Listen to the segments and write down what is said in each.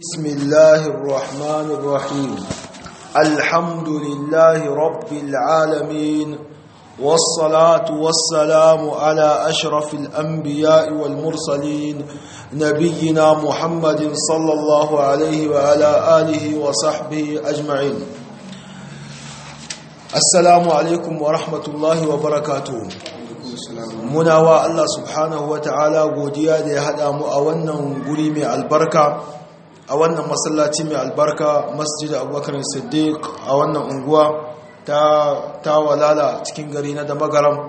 بسم الله الرحمن الرحيم الحمد لله رب العالمين والصلاة والسلام على أشرف الأنبياء والمرسلين نبينا محمد صلى الله عليه وعلى آله وصحبه أجمعين السلام عليكم ورحمة الله وبركاته muna wa Allah subhanahu wa ta'ala godiya da ya haɗa mu a wannan guri mai albarka a wannan masallaci mai albarka masjid abubakar siddiq a wannan unguwa ta, ta walala cikin gari na damagaram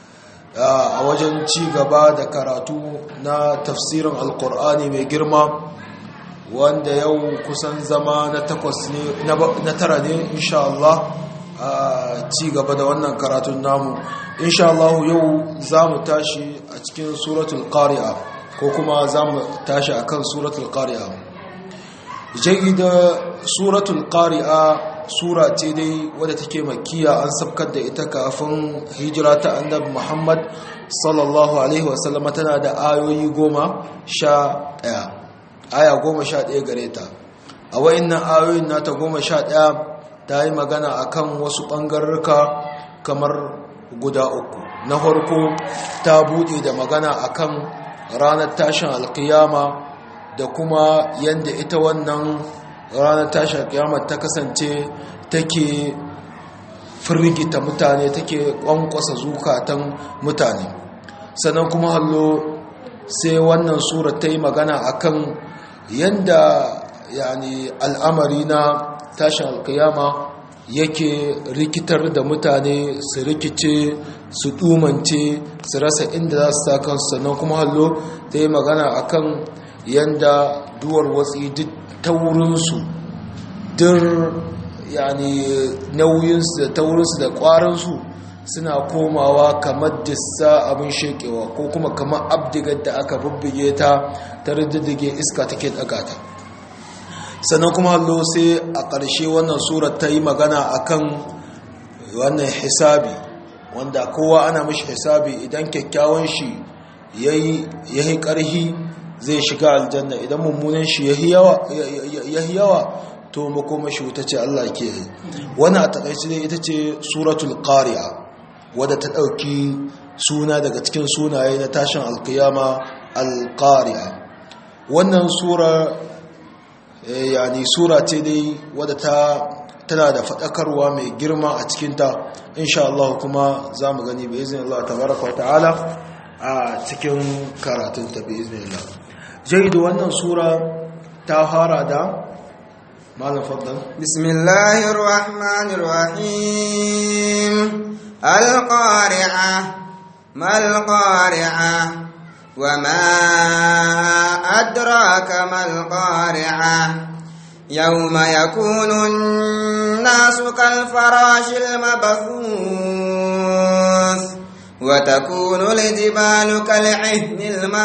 a wajen ci gaba da karatu na tafsirin alkur'ani mai girma wanda yau kusan zama na takwas ne na tara ne insha Allah a ci gaba da wannan karatun namu insha Allah yau za mu tashi a cikin suratul qari'a ko kuma za mu tashi akan suratul qari'a jayyida suratul qari'a sura ce dai wadda take makkiya an sabkar da ita kafin hijira ta annabi Muhammad sallallahu alaihi wasallam tana da ayoyi goma sha ɗaya aya goma sha ɗaya gare ta a wa'innan ayoyin nata goma sha ɗaya ta yi magana akan wasu ɓangarruka kamar guda uku na farko ta buɗe da magana akan ranar tashin alkiyama da kuma yadda ita wannan ranar tashin alkiyama ta kasance take firgita mutane take kwankwasa zukatan mutane sannan kuma hallo sai wannan sura ta yi magana akan yadda yani al'amari na tashin alkiyama yake rikitar da mutane su rikice su dumance su rasa inda za su sa kansu sannan kuma hallo ta yi magana akan yadda duwar watsi duk taurinsu dir yani nauyinsu da taurinsu da kwaransu suna komawa kamar dissa abin shekewa ko kuma kamar abdigar da aka bubbuge ta ta riddige iska take daga ta sannan kuma hallo sai a ƙarshe wannan surar ta yi magana akan wannan hisabi wanda kowa ana mashi hisabi idan kyakkyawan shi ya yi ƙarhi zai shiga aljanna idan mummunan shi ya yi yawa to makoma shi wuta ce Allah ke yi wani a taƙaice ne ita ce suratul ƙari'a wadda ta ɗauki suna daga cikin sunaye na tashin alkiyama alƙari'a wannan sura yani sura ce dai wadda ta tana da faɗakarwa mai girma a cikinta insha Allah kuma za mu gani bai izinin Allah tabaraka wa ta'ala a cikin karatun ta bai izinin Allah jaidu wannan sura ta fara da malam faddal bismillahir rahmanir rahim al-qari'ah mal qari'ah وما أدراك ما القارعة يوم يكون الناس كالفراش المبثوث وتكون الجبال كالعهن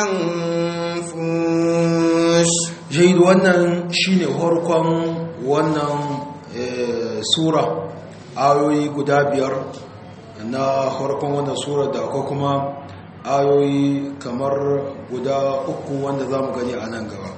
المنفوش جيد wannan shine farkon wannan sura ayoyi guda biyar na farkon wannan sura da akwai kuma ayoyi kamar guda uku wanda za mu gani a nan gaba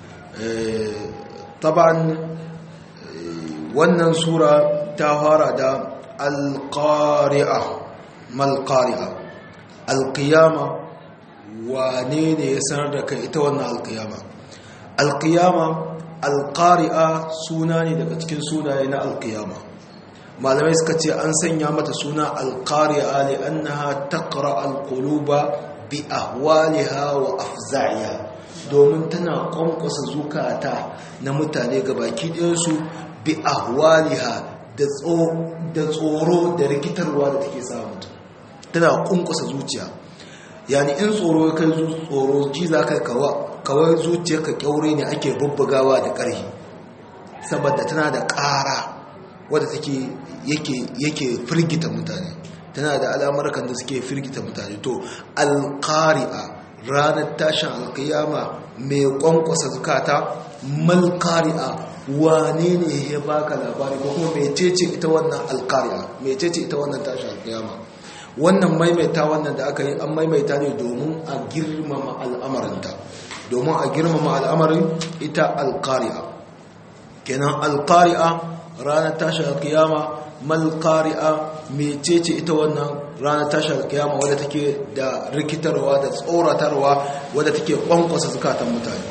taban wannan sura ta fara da alƙari'a malƙari'a alƙiyama wane ne ya sanar da kai ita wannan alƙiyama alƙiyama alƙari'a suna ne daga cikin sunaye na alƙiyama malamai suka ce an sanya mata suna alƙari'a li'annaha taqra alquluba bi ahwaliha wa afza'iha domin tana kwankwasa zukata na mutane gabaki ɗayansu bi ahwaliha da tsoro da rikitarwa da take sa mutum tana kwankwasa zuciya yani in tsoro ya kai tsoro ji za ka kawai zuciya ka kyaure ne ake bubbugawa da ƙarfi saboda tana da ƙara wadda take yake firgita mutane tana da al'amurkan da suke firgita mutane to alƙari'a ranar tashin alƙiyama mai ƙwanƙwasa zukata malƙari'a wane ne ya baka labari ko kuma mecece ita wannan alƙari'a mecece ita wannan tashin alƙiyama wannan maimaita wannan da aka yi an maimaita ne domin a girmama al'amarinta domin a girmama al'amarin ita alqari'a kenan alqari'a ranar tashi alkiyama mal qari'a mecece ita wannan ranar tashi alkiyama wadda take da rikitarwa da tsoratarwa wadda take kwankwasa zukatan mutane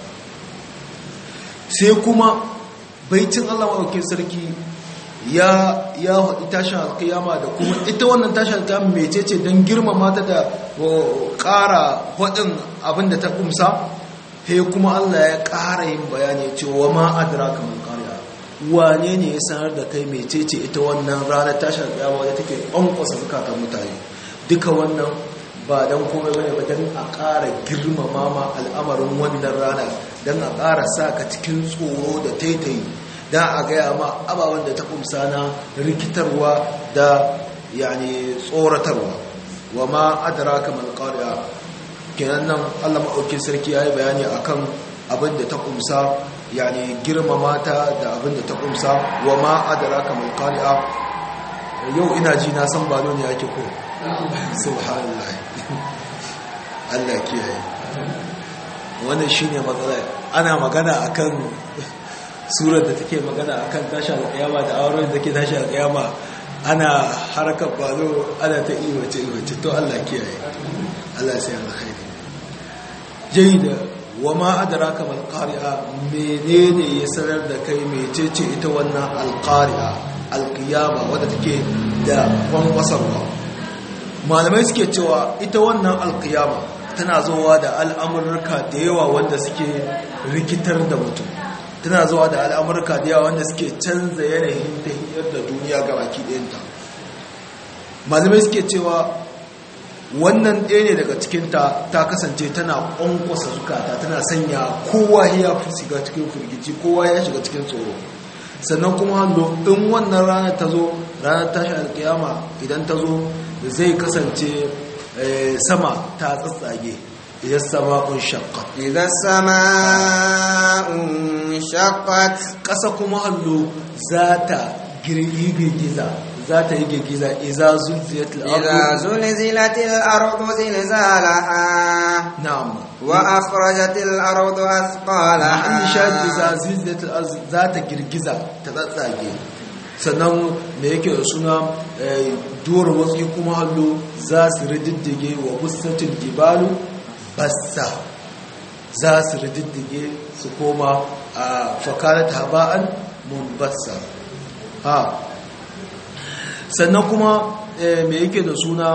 sai kuma baitin Allah maɗaukin sarki ya ya haɗi tashin alkiyama da kuma ita wannan tashin alkiyama mecece don girmama ta da ƙara haɗin abin da ta ƙumsa sai kuma Allah ya ƙara yin bayani cewa ma adira kamar ƙariya wane ne ya sanar da kai mecece ita wannan ranar tashin alkiyama wadda take ƙwanƙwasa zukatan mutane duka wannan ba don komai bane ba don a ƙara girmama ma al'amarin wannan rana don a ƙara sa ka cikin tsoro da taitayi don a gaya ma ababen da ta kumsa na rikitarwa da yani tsoratarwa wa ma adara kamar ƙariya kenan nan allah maɗaukin sarki ya yi bayani a kan abin da ta kumsa yani girmama ta da abin da ta kumsa wa ma adara kamar ƙariya yau ina ji na san balo ne ake ko subhanallah Allah kiyaye wannan shine matsala ana magana akan surar da take magana akan tashi alƙiyama da auren da take tashi alƙiyama ana harkar bazo ana ta iwace iwace to Allah kiyaye Allah sai alkhairi jayyida wa ma adraka mal qari'a menene ya sanar da kai mecece ita wannan alqari'a alqiyama wadda take da kwankwasarwa malamai suke cewa ita wannan alkiyama tana zuwa da al'amurka da yawa wanda suke rikitar da mutum tana zuwa da al'amurka da yawa wanda suke canza yanayin tahiyar da duniya ga baki ɗayanta malamai suke cewa wannan ɗaya ne daga cikinta ta kasance tana ƙwanƙwasa zukata tana sanya kowa ya fi shiga cikin firgici kowa ya shiga cikin tsoro sannan kuma in wannan ranar ta zo ranar tashi alkiyama idan ta zo zai kasance sama ta tsatsage idan sama'un shaqqat idan sama'un shaqqat ƙasa kuma hallo za ta girgiza za ta yi girgiza iza zulzilatil إذا زلزلت الأرض زلزالها na'am وأخرجت الأرض أثقالها ma'an shahid iza zulzilatil ardi za ta girgiza ta tsatsage sannan da yake da suna duwar wasu kuma hallo za su rididdige wa busatin jibalu bassa za su rididdige su koma a fakarat haba'an munbassa ha sannan kuma me yake da suna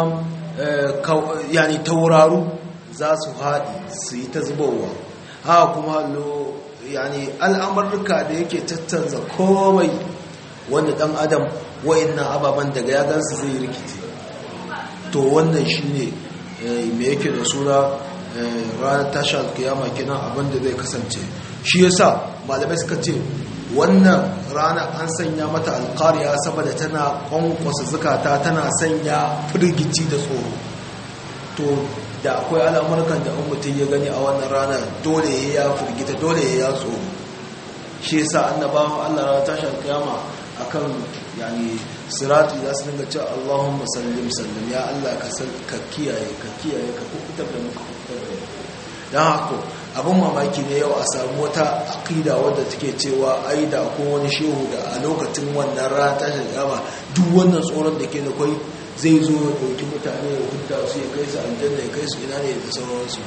yani tauraru za su haɗi su yi ta zubowa ha kuma hallo yani al'amurka da yake tattanza komai wanda dan adam wa'annan ababen daga ya gansu zai rikice to wannan shine me yake da suna ranar tashi alkiyama kenan abinda zai kasance shi yasa malamai suka ce wannan rana an sanya mata alkariya saboda tana kwankwasa zukata tana sanya firgici da tsoro to da akwai al'amurkan da in mutum ya gani a wannan rana dole ya firgita dole ya tsoro shi yasa annabawan Allah ranar tashi alkiyama akan yani sirati za su dinga cewa Allahumma sallim sallim ya Allah ka kiyaye ka kiyaye ka kubutar da muka kubutar da dan haka abin mamaki ne yau a samu wata aqida wadda take cewa ai da ko wani shehu da a lokacin wannan rana ta shigama duk wannan tsoron da ke da kai zai zo ya dauki mutane ya hudda su ya kai su aljanna ya kai su ina ne da sauransu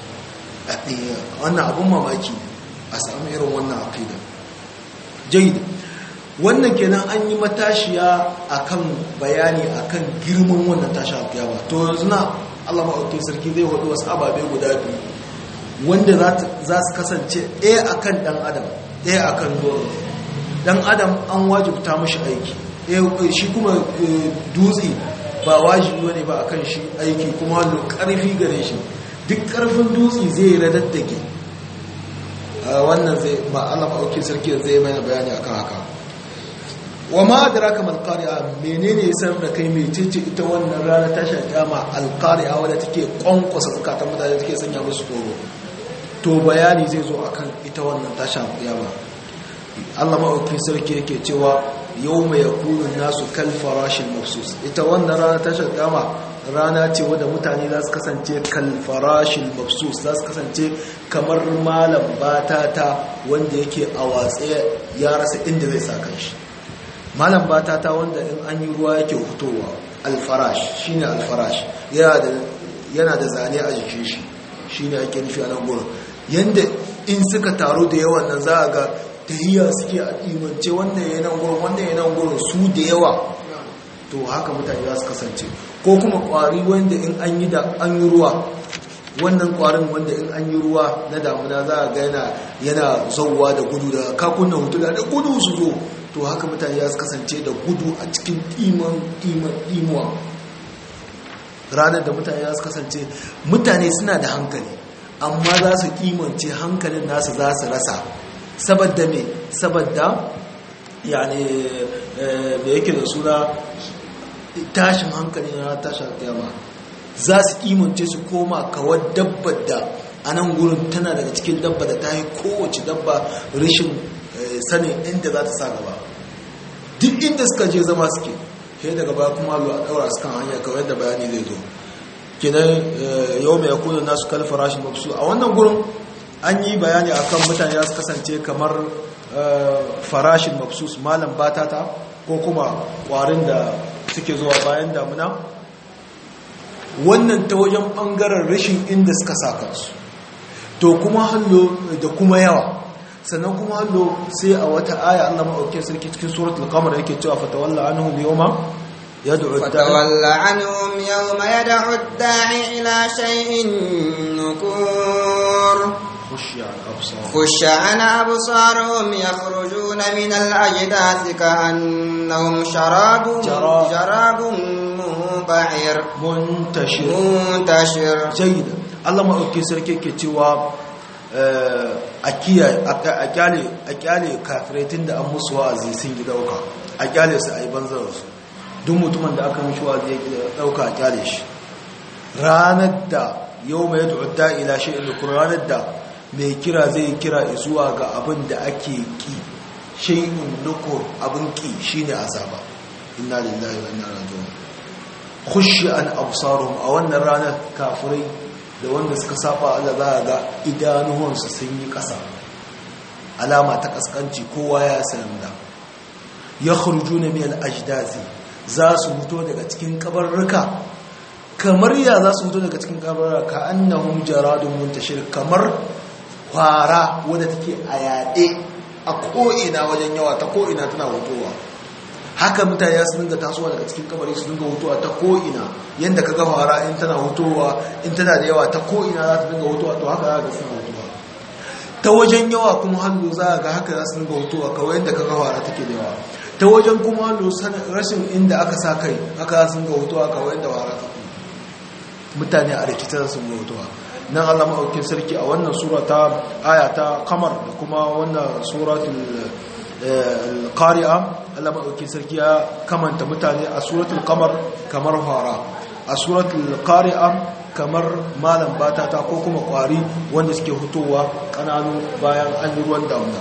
wannan abin mamaki a samu irin wannan aqida jayyid wannan kenan an yi matashiya akan bayani akan girman wannan tashi alkiyama to yanzu na Allah maɗauki sarki zai wadu wasu ababe guda biyu wanda za su kasance ɗaya akan ɗan adam ɗaya akan dole ɗan adam an wajibta mashi aiki shi kuma dutse ba wajibi wani ba akan shi aiki kuma da ƙarfi gare shi duk ƙarfin dutse zai radaddake wannan zai ba Allah maɗauki sarki zai mana bayani akan haka wa ma adraka mal qari'a menene ya sanar da kai mecece ita wannan rana ta shakama al qari'a wadda take kwankwasa zakatan mutane take sanya musu tsoro to bayani zai zo akan ita wannan tasha kiyama Allah maɗauki sarki yake cewa yau mai yakunin nasu kal farashin mafsus ita wannan rana tashar kama rana ce wadda mutane za su kasance kal farashin mafsus za su kasance kamar malam batata wanda yake a watsa ya rasa inda zai sa shi malam batata wanda in an yi ruwa yake hutowa alfarash shine alfarash yana da zane a jikin shi shine ake nufi a nan gurin yanda in suka taru da yawan nan za a ga tahiyya suke a imance wannan yanan gurin wannan yanan gurin su da yawa to haka mutane za su kasance ko kuma kwari wanda in an yi da an yi ruwa wannan kwarin wanda in an yi ruwa na damuna za a ga yana yana zauwa da gudu da kakunan hutu da gudu su zo to haka mutane za su kasance da gudu a cikin iman iman imuwa ranar da mutane za su kasance mutane suna da hankali amma za su kimance hankalin nasu za su rasa saboda me saboda yani da yake da suna tashin hankali na tashin kiyama za su kimance su koma kawar dabbar da a nan gurin tana daga cikin dabba da ta yi kowace dabba rashin sanin inda za ta sa gaba duk inda suka je zama suke sai daga baya kuma a daura su kan hanya kawai da bayani zai zo kinan yau mai yakunan nasu kalfa rashin mafsu a wannan gurin an yi bayani akan mutane za su kasance kamar farashin mafsus malam batata ko kuma kwarin da suke zuwa bayan damuna wannan ta wajen bangaren rashin inda suka sa kansu to kuma hallo da kuma yawa sannan kuma hallo sai a wata aya Allah maɗauke sarki cikin suratul qamar yake cewa fatawalla anhum yawma yad'u fatawalla anhum yawma yad'u ad-da'i ila shay'in nukur خش عن أبصارهم يخرجون من الأجداث كأنهم شراب جراب منبعر منتشر منتشر جيدا الله ما أوكي سركي كتوا a kyale kafirai tun da an musu wa'azi sun yi dauka a kyale su a yi banzararsu duk mutumin da aka mishi wa'azi ya dauka a kyale shi ranar da yau mai yadda ila shi inda ranar da mai kira zai kira zuwa ga abin da ake ki shay'un nukur abin ki shine azaba inna lillahi wa inna ilaihi raji'un khushi an absaruhum a wannan ranar kafirai da wanda suka saba Allah za ga idanuwansu sun yi ƙasa alama ta kaskanci kowa ya san da yakhrujuna min al-ajdazi za su fito daga cikin kabarruka kamar ya za su fito daga cikin kabarruka ka annahum jaradun muntashir kamar kwara wadda take a yaɗe a ko'ina wajen yawa ta ko'ina tana hutowa haka mutane ya su dinga tasowa daga cikin kabari su dinga hutowa ta ko'ina yadda ka ga kwara in tana hutowa in tana da yawa ta ko'ina za ta dinga hutowa to haka za ka suna hutowa ta wajen yawa kuma hannu za ga haka za su dinga hutowa kawai yadda ka ga kwara take da yawa ta wajen kuma hannu rashin inda aka sa kai haka za su dinga hutowa kawai yadda kwara take mutane a rikitar sun dinga hutowa nan Allah maɗaukin sarki a wannan sura ta aya ta kamar da kuma wannan suratul qari'a Allah maɗaukin sarki ya kamanta mutane a suratul kamar kamar fara a suratul qari'a kamar malam batata ko kuma kwari wanda suke hutowa kananu bayan an yi ruwan damuna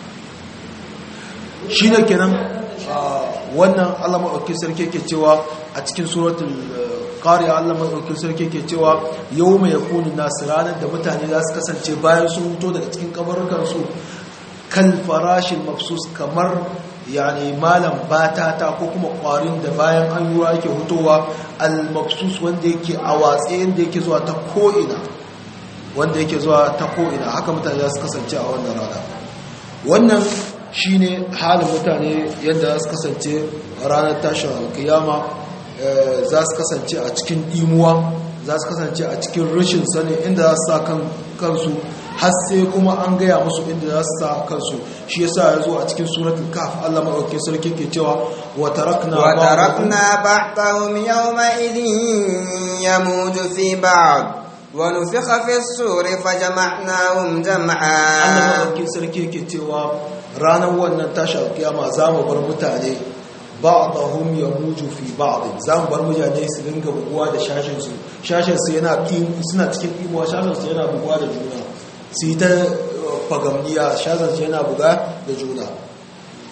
shi ne kenan wannan Allah maɗaukin sarki ke cewa a cikin suratul ƙari Allah maɗaukin sarki ke cewa yau mai yakuni nasu ranar da mutane za su kasance bayan sun huto daga cikin kabarukansu kan farashin mafsus kamar yani malam batata ko kuma ƙwarin da bayan an yi ake hutowa al-mafsus wanda yake a watse yadda yake zuwa ta ko'ina wanda yake zuwa ta ko'ina haka mutane za su kasance a wannan rana wannan shine halin mutane yadda za su kasance ranar tashin alkiyama za su kasance a cikin imuwa za su kasance a cikin rashin sani inda za su sa kansu har sai kuma an gaya musu inda za su sa kansu shi yasa ya zo a cikin suratul kaf Allah madaukakin sarki ke cewa wa tarakna wa tarakna ba'dahum yawma idhin yamuju fi ba'd wa nufikha fi as-suri fajama'nahum jam'a Allah madaukakin sarki ke cewa ranar wannan tashi alkiyama za mu bar mutane ba'dahum yamuju fi ba'd za mu bar mutane su dinga buguwa da shashin su shashin su yana suna cikin imuwa shashin su yana buguwa da juna su yi ta fagamniya shashin su yana buga da juna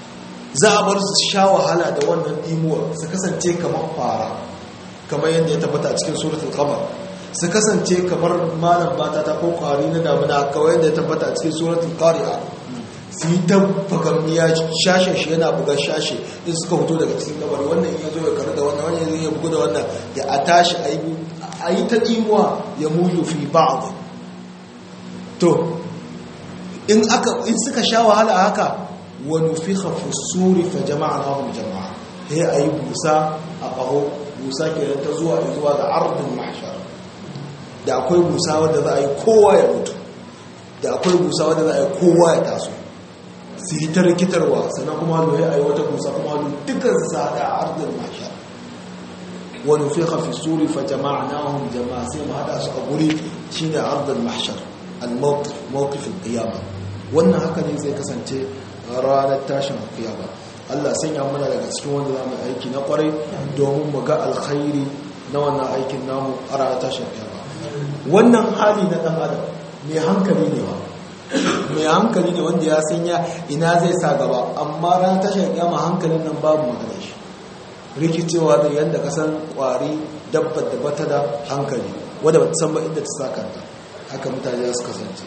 za a bar su sha wahala da wannan imuwar su kasance kamar fara kamar yadda ya tabbata a cikin suratul qamar su kasance kamar malam bata ta ko kwari na damuna kawai yadda ya tabbata a cikin suratul qari'a su yi ta fagamniya shashe shi yana buga shashe in suka fito daga cikin kabari wannan ya zo ya karu da wannan wannan ya bugu da wannan ya a tashi a yi ta imuwa ya muyu fi ba'd to in aka in suka sha wahala haka wa nufikha fi suri fa jama'nahum jama'a sai ayi busa a qaho busa kenan ta zuwa zuwa ga ardul mahshar da akwai busa wanda za a yi kowa ya mutu da akwai busa wanda za a yi kowa ya taso su yi ta rikitarwa sannan kuma halu ya yi wata busa kuma halu dukkan su sada a ardul mahshar wa nufikha fi suri fa jama'nahum jama'a sai mu hada su a guri shine ardul mahshar al-mawqif mawqif al-qiyamah wannan haka ne zai kasance ranar tashin kiyama Allah sanya mana daga cikin wanda zamu aiki na kwarai domin mu ga alkhairi na wannan aikin namu a ranar tashin kiyama wannan hali na dan adam mai hankali ne ba mai hankali ne wanda ya sanya ina zai sa gaba amma ranar tashin kiyama hankalin nan babu magana shi rikicewa da yanda kasan kwari dabbar da bata da hankali wadda bata san ba inda ta sa kanta haka mutane za su kasance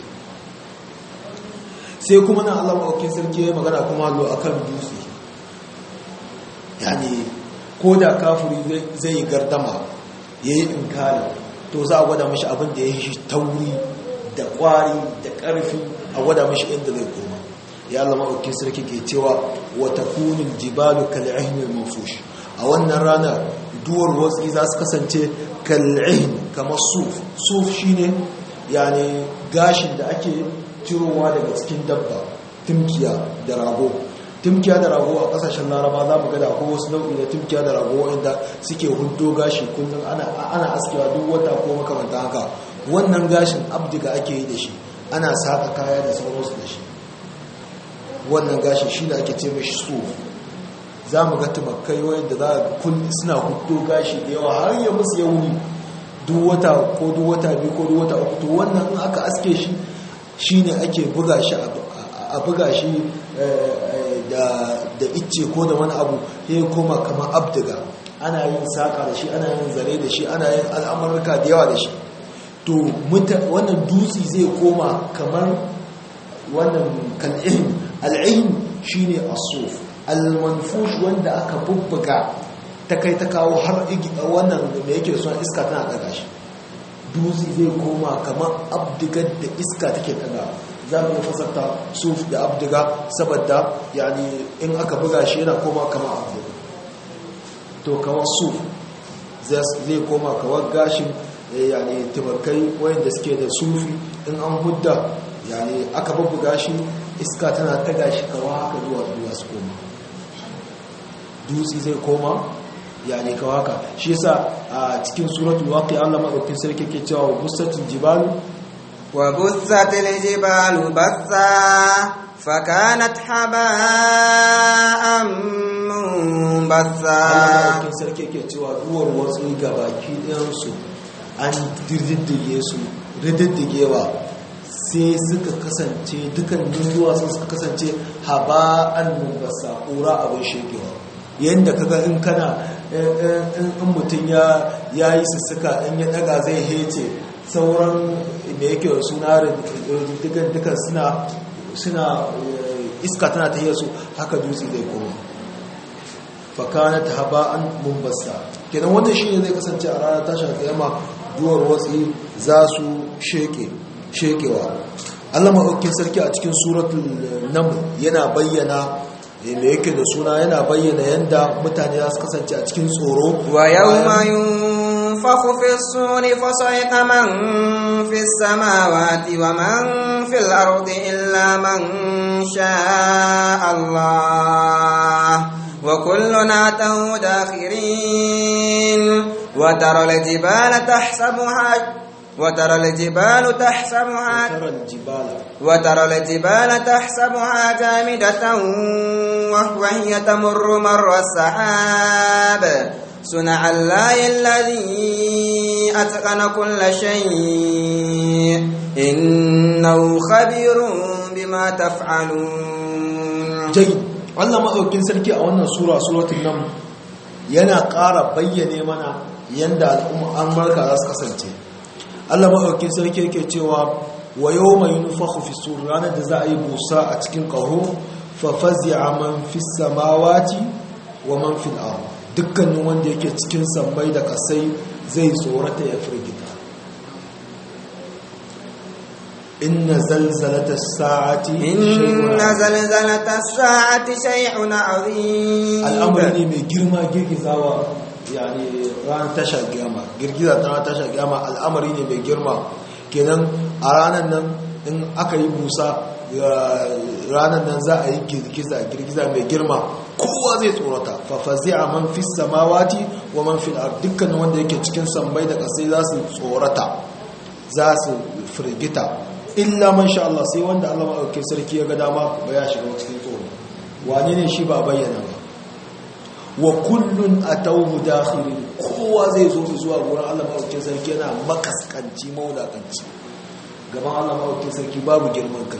sai kuma na Allah maɗaukin sarki ya magana kuma lo a kan dutse yani ko da kafuri zai gardama ya yi inkari to za a gwada mashi abin da ya yi tauri da ƙwari da ƙarfi a gwada mashi inda zai koma ya Allah maɗaukin sarki ke cewa wata kunin jibalu kal'ahinul mafush a wannan rana duwar watsi za su kasance kal'ahin kamar suf suf shine yani gashin da ake cirowa daga cikin dabba timkiya da rago timkiya da rago a kasashen laraba za mu gada akwai wasu nau'i da timkiya da rago wanda suke hudo gashi kullum ana askewa duk wata ko makamanta haka wannan gashin abdiga ake yi da shi ana saka kaya da sauransu da shi wannan gashin shi da ake ce mai su za mu ga tumakai wanda za a suna hudo gashi da yawa har ya musu ya wuni duk wata ko duk wata biyu ko duk wata uku to wannan in aka aske shi shi ne ake buga shi a buga shi da icce ko da wani abu ya koma kamar abdiga ana yin saƙa da shi ana yin zare da shi ana yin al'amurka da yawa da shi to wannan dutse zai koma kamar wannan kal'ihim al'ihim shi ne asuf al-manfush wanda aka bubbuga ta kai ta kawo har wannan da yake da suna iska tana ɗaga shi dutse zai koma kamar abdigar da iska take ɗaga za mu fasarta suf da abdiga saboda yani in aka buga shi yana koma kamar abdiga to kawar suf zai koma kawar gashin yani tumakai wayanda suke da sufi in an hudda yani aka bubbuga shi iska tana ɗaga shi kawa haka zuwa zuwa su koma dutse zai koma yani ka haka shi yasa a cikin suratul waqi Allah madaukakin sarki ke cewa bussatul jibalu wa bussatil jibalu bassa fakanat haba'an munbassa Allah madaukakin sarki ke cewa duwar wasu gabaki ɗayan su an dirdige su rididdigewa sai suka kasance dukan dunduwa sun suka kasance haba'an munbassa ƙura abin shekewa yadda kaga in kana in mutum ya yi sussuka in ya daga zai hece sauran da yake suna dukan suna iska tana ta su haka dutse zai koma fakana ta haba an mumbasta kenan wannan shi ne zai kasance a ranar tashin kayama duwar watsi za su shekewa allah maɗaukin sarki a cikin suratul naml yana bayyana da yake da suna yana bayyana yadda mutane za su kasance a cikin tsoro wa yawma yunfakhu fi suri fa sayqa man fi samawati wa man fil ardi illa man sha'a Allah wa kulluna atahu dakhirin wa tara al-jibala tahsabuha وترى الجبال تحسبها وترى الجبال وترى الجبال تحسبها جامدة وهي تمر مر السحاب صنع الله الذي أتقن كل شيء إنه خبير بما تفعلون جيد Allah maɗaukin sarki a wannan sura suratul nan yana ƙara bayyane mana yanda al'umma an marka za su kasance Allah maɗaukin sarki yake cewa wa yawma yunfakhu fi sur ranar da za a yi busa a cikin ƙaho fa fazi'a man fis samawati wa man fil ard dukkanin wanda yake cikin sammai da kasai zai tsorata ya firgita inna zalzalata sa'ati inna zalzalata sa'ati shay'un 'azim al'amari ne mai girma girgizawa yani ran tasha kiyama girgiza ta tasha kiyama al'amari ne mai girma kenan a ranar nan in aka yi busa ranar nan za a yi girgiza girgiza mai girma kowa zai tsorata fafazi'a man fi samawati wa man fil ard dukkanin wanda yake cikin sammai da kasai za su tsorata za su firgita illa man sha Allah sai wanda Allah maɗauki sarki ya ga dama ba ya shiga cikin tsoro wane ne shi ba bayyana ba wa kullun atawhu dakhirin kowa zai zo zuwa gurin Allah maɗauki sarki yana makaskanci maulakanci gaban Allah maɗauki sarki babu girman kai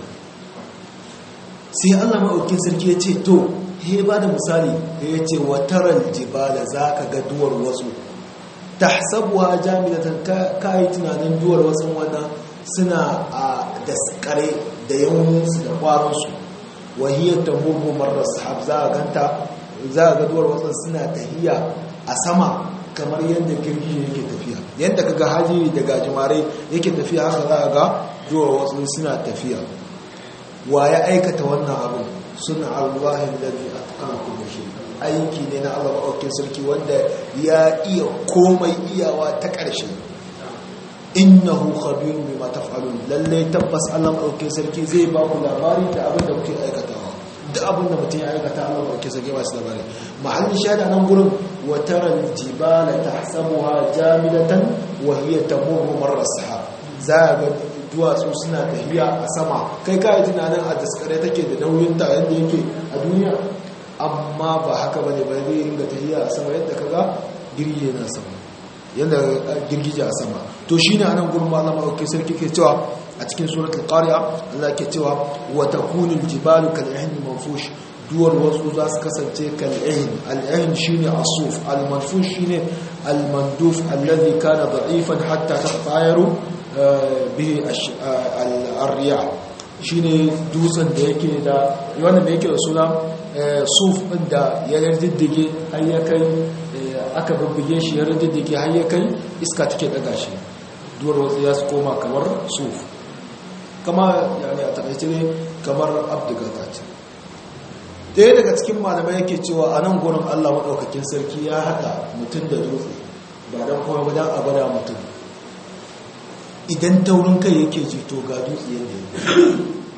sai Allah maɗauki sarki ya ce to he ba da misali ya ce wa taral jibala zaka ga duwar wasu tahsabuha jamilatan kai tunanin duwar wasu wannan suna a daskare da yawansu da kwaronsu wahiyar ta murmu marar sahab za a ganta za a gaduwar wasan suna tahiya a sama kamar yadda girgi yake tafiya yadda ka ga hajji da gajimare yake tafiya haka za a ga duwar wasu suna tafiya wa ya aikata wannan abin suna alwahin lalzi a kan kuma shi aiki ne na allah maɗaukin sarki wanda ya iya komai iyawa ta ƙarshe innahu khabirun bima taf'alun lalle tabbas Allah dauke sarki zai ba ku labari da abin da kuke aikatawa duk abin da mutum ya aikata Allah dauke sarki ba shi labari mahallin shahada nan gurin wa taral jibala tahsabuha jamidatan wa hiya tamurru marra sahab za ga duwatsu suna tahiya a sama kai kai tunanin a daskare take da nauyin ta yanda yake a duniya amma ba haka bane ba zai ringa tahiya a sama yadda kaga girgije na sama yadda girgije a sama to shi ne a nan gurin malama auke sarki ke cewa a cikin suratul qari'a Allah ke cewa wa takunul jibalu kal ihni manfush duwar wasu za su kasance kal ihn al ihn shine asuf al manfush shine al manduf alladhi kana da'ifan hatta tatayaru bihi al riya shine dutsen da yake da wannan da yake da suna suf din da ya diddige har ya kai aka bubbuge shi ya riddige har ya kai iska take daga shi duwar wasu ya su koma kamar suf kama yani a takaice ne kamar abdugata ce ɗaya daga cikin malamai yake cewa a nan gurin allah maɗaukakin sarki ya haɗa mutum da dutse ba don kuma ba don abada mutum idan taurin kai yake ji to ga dutse yadda ya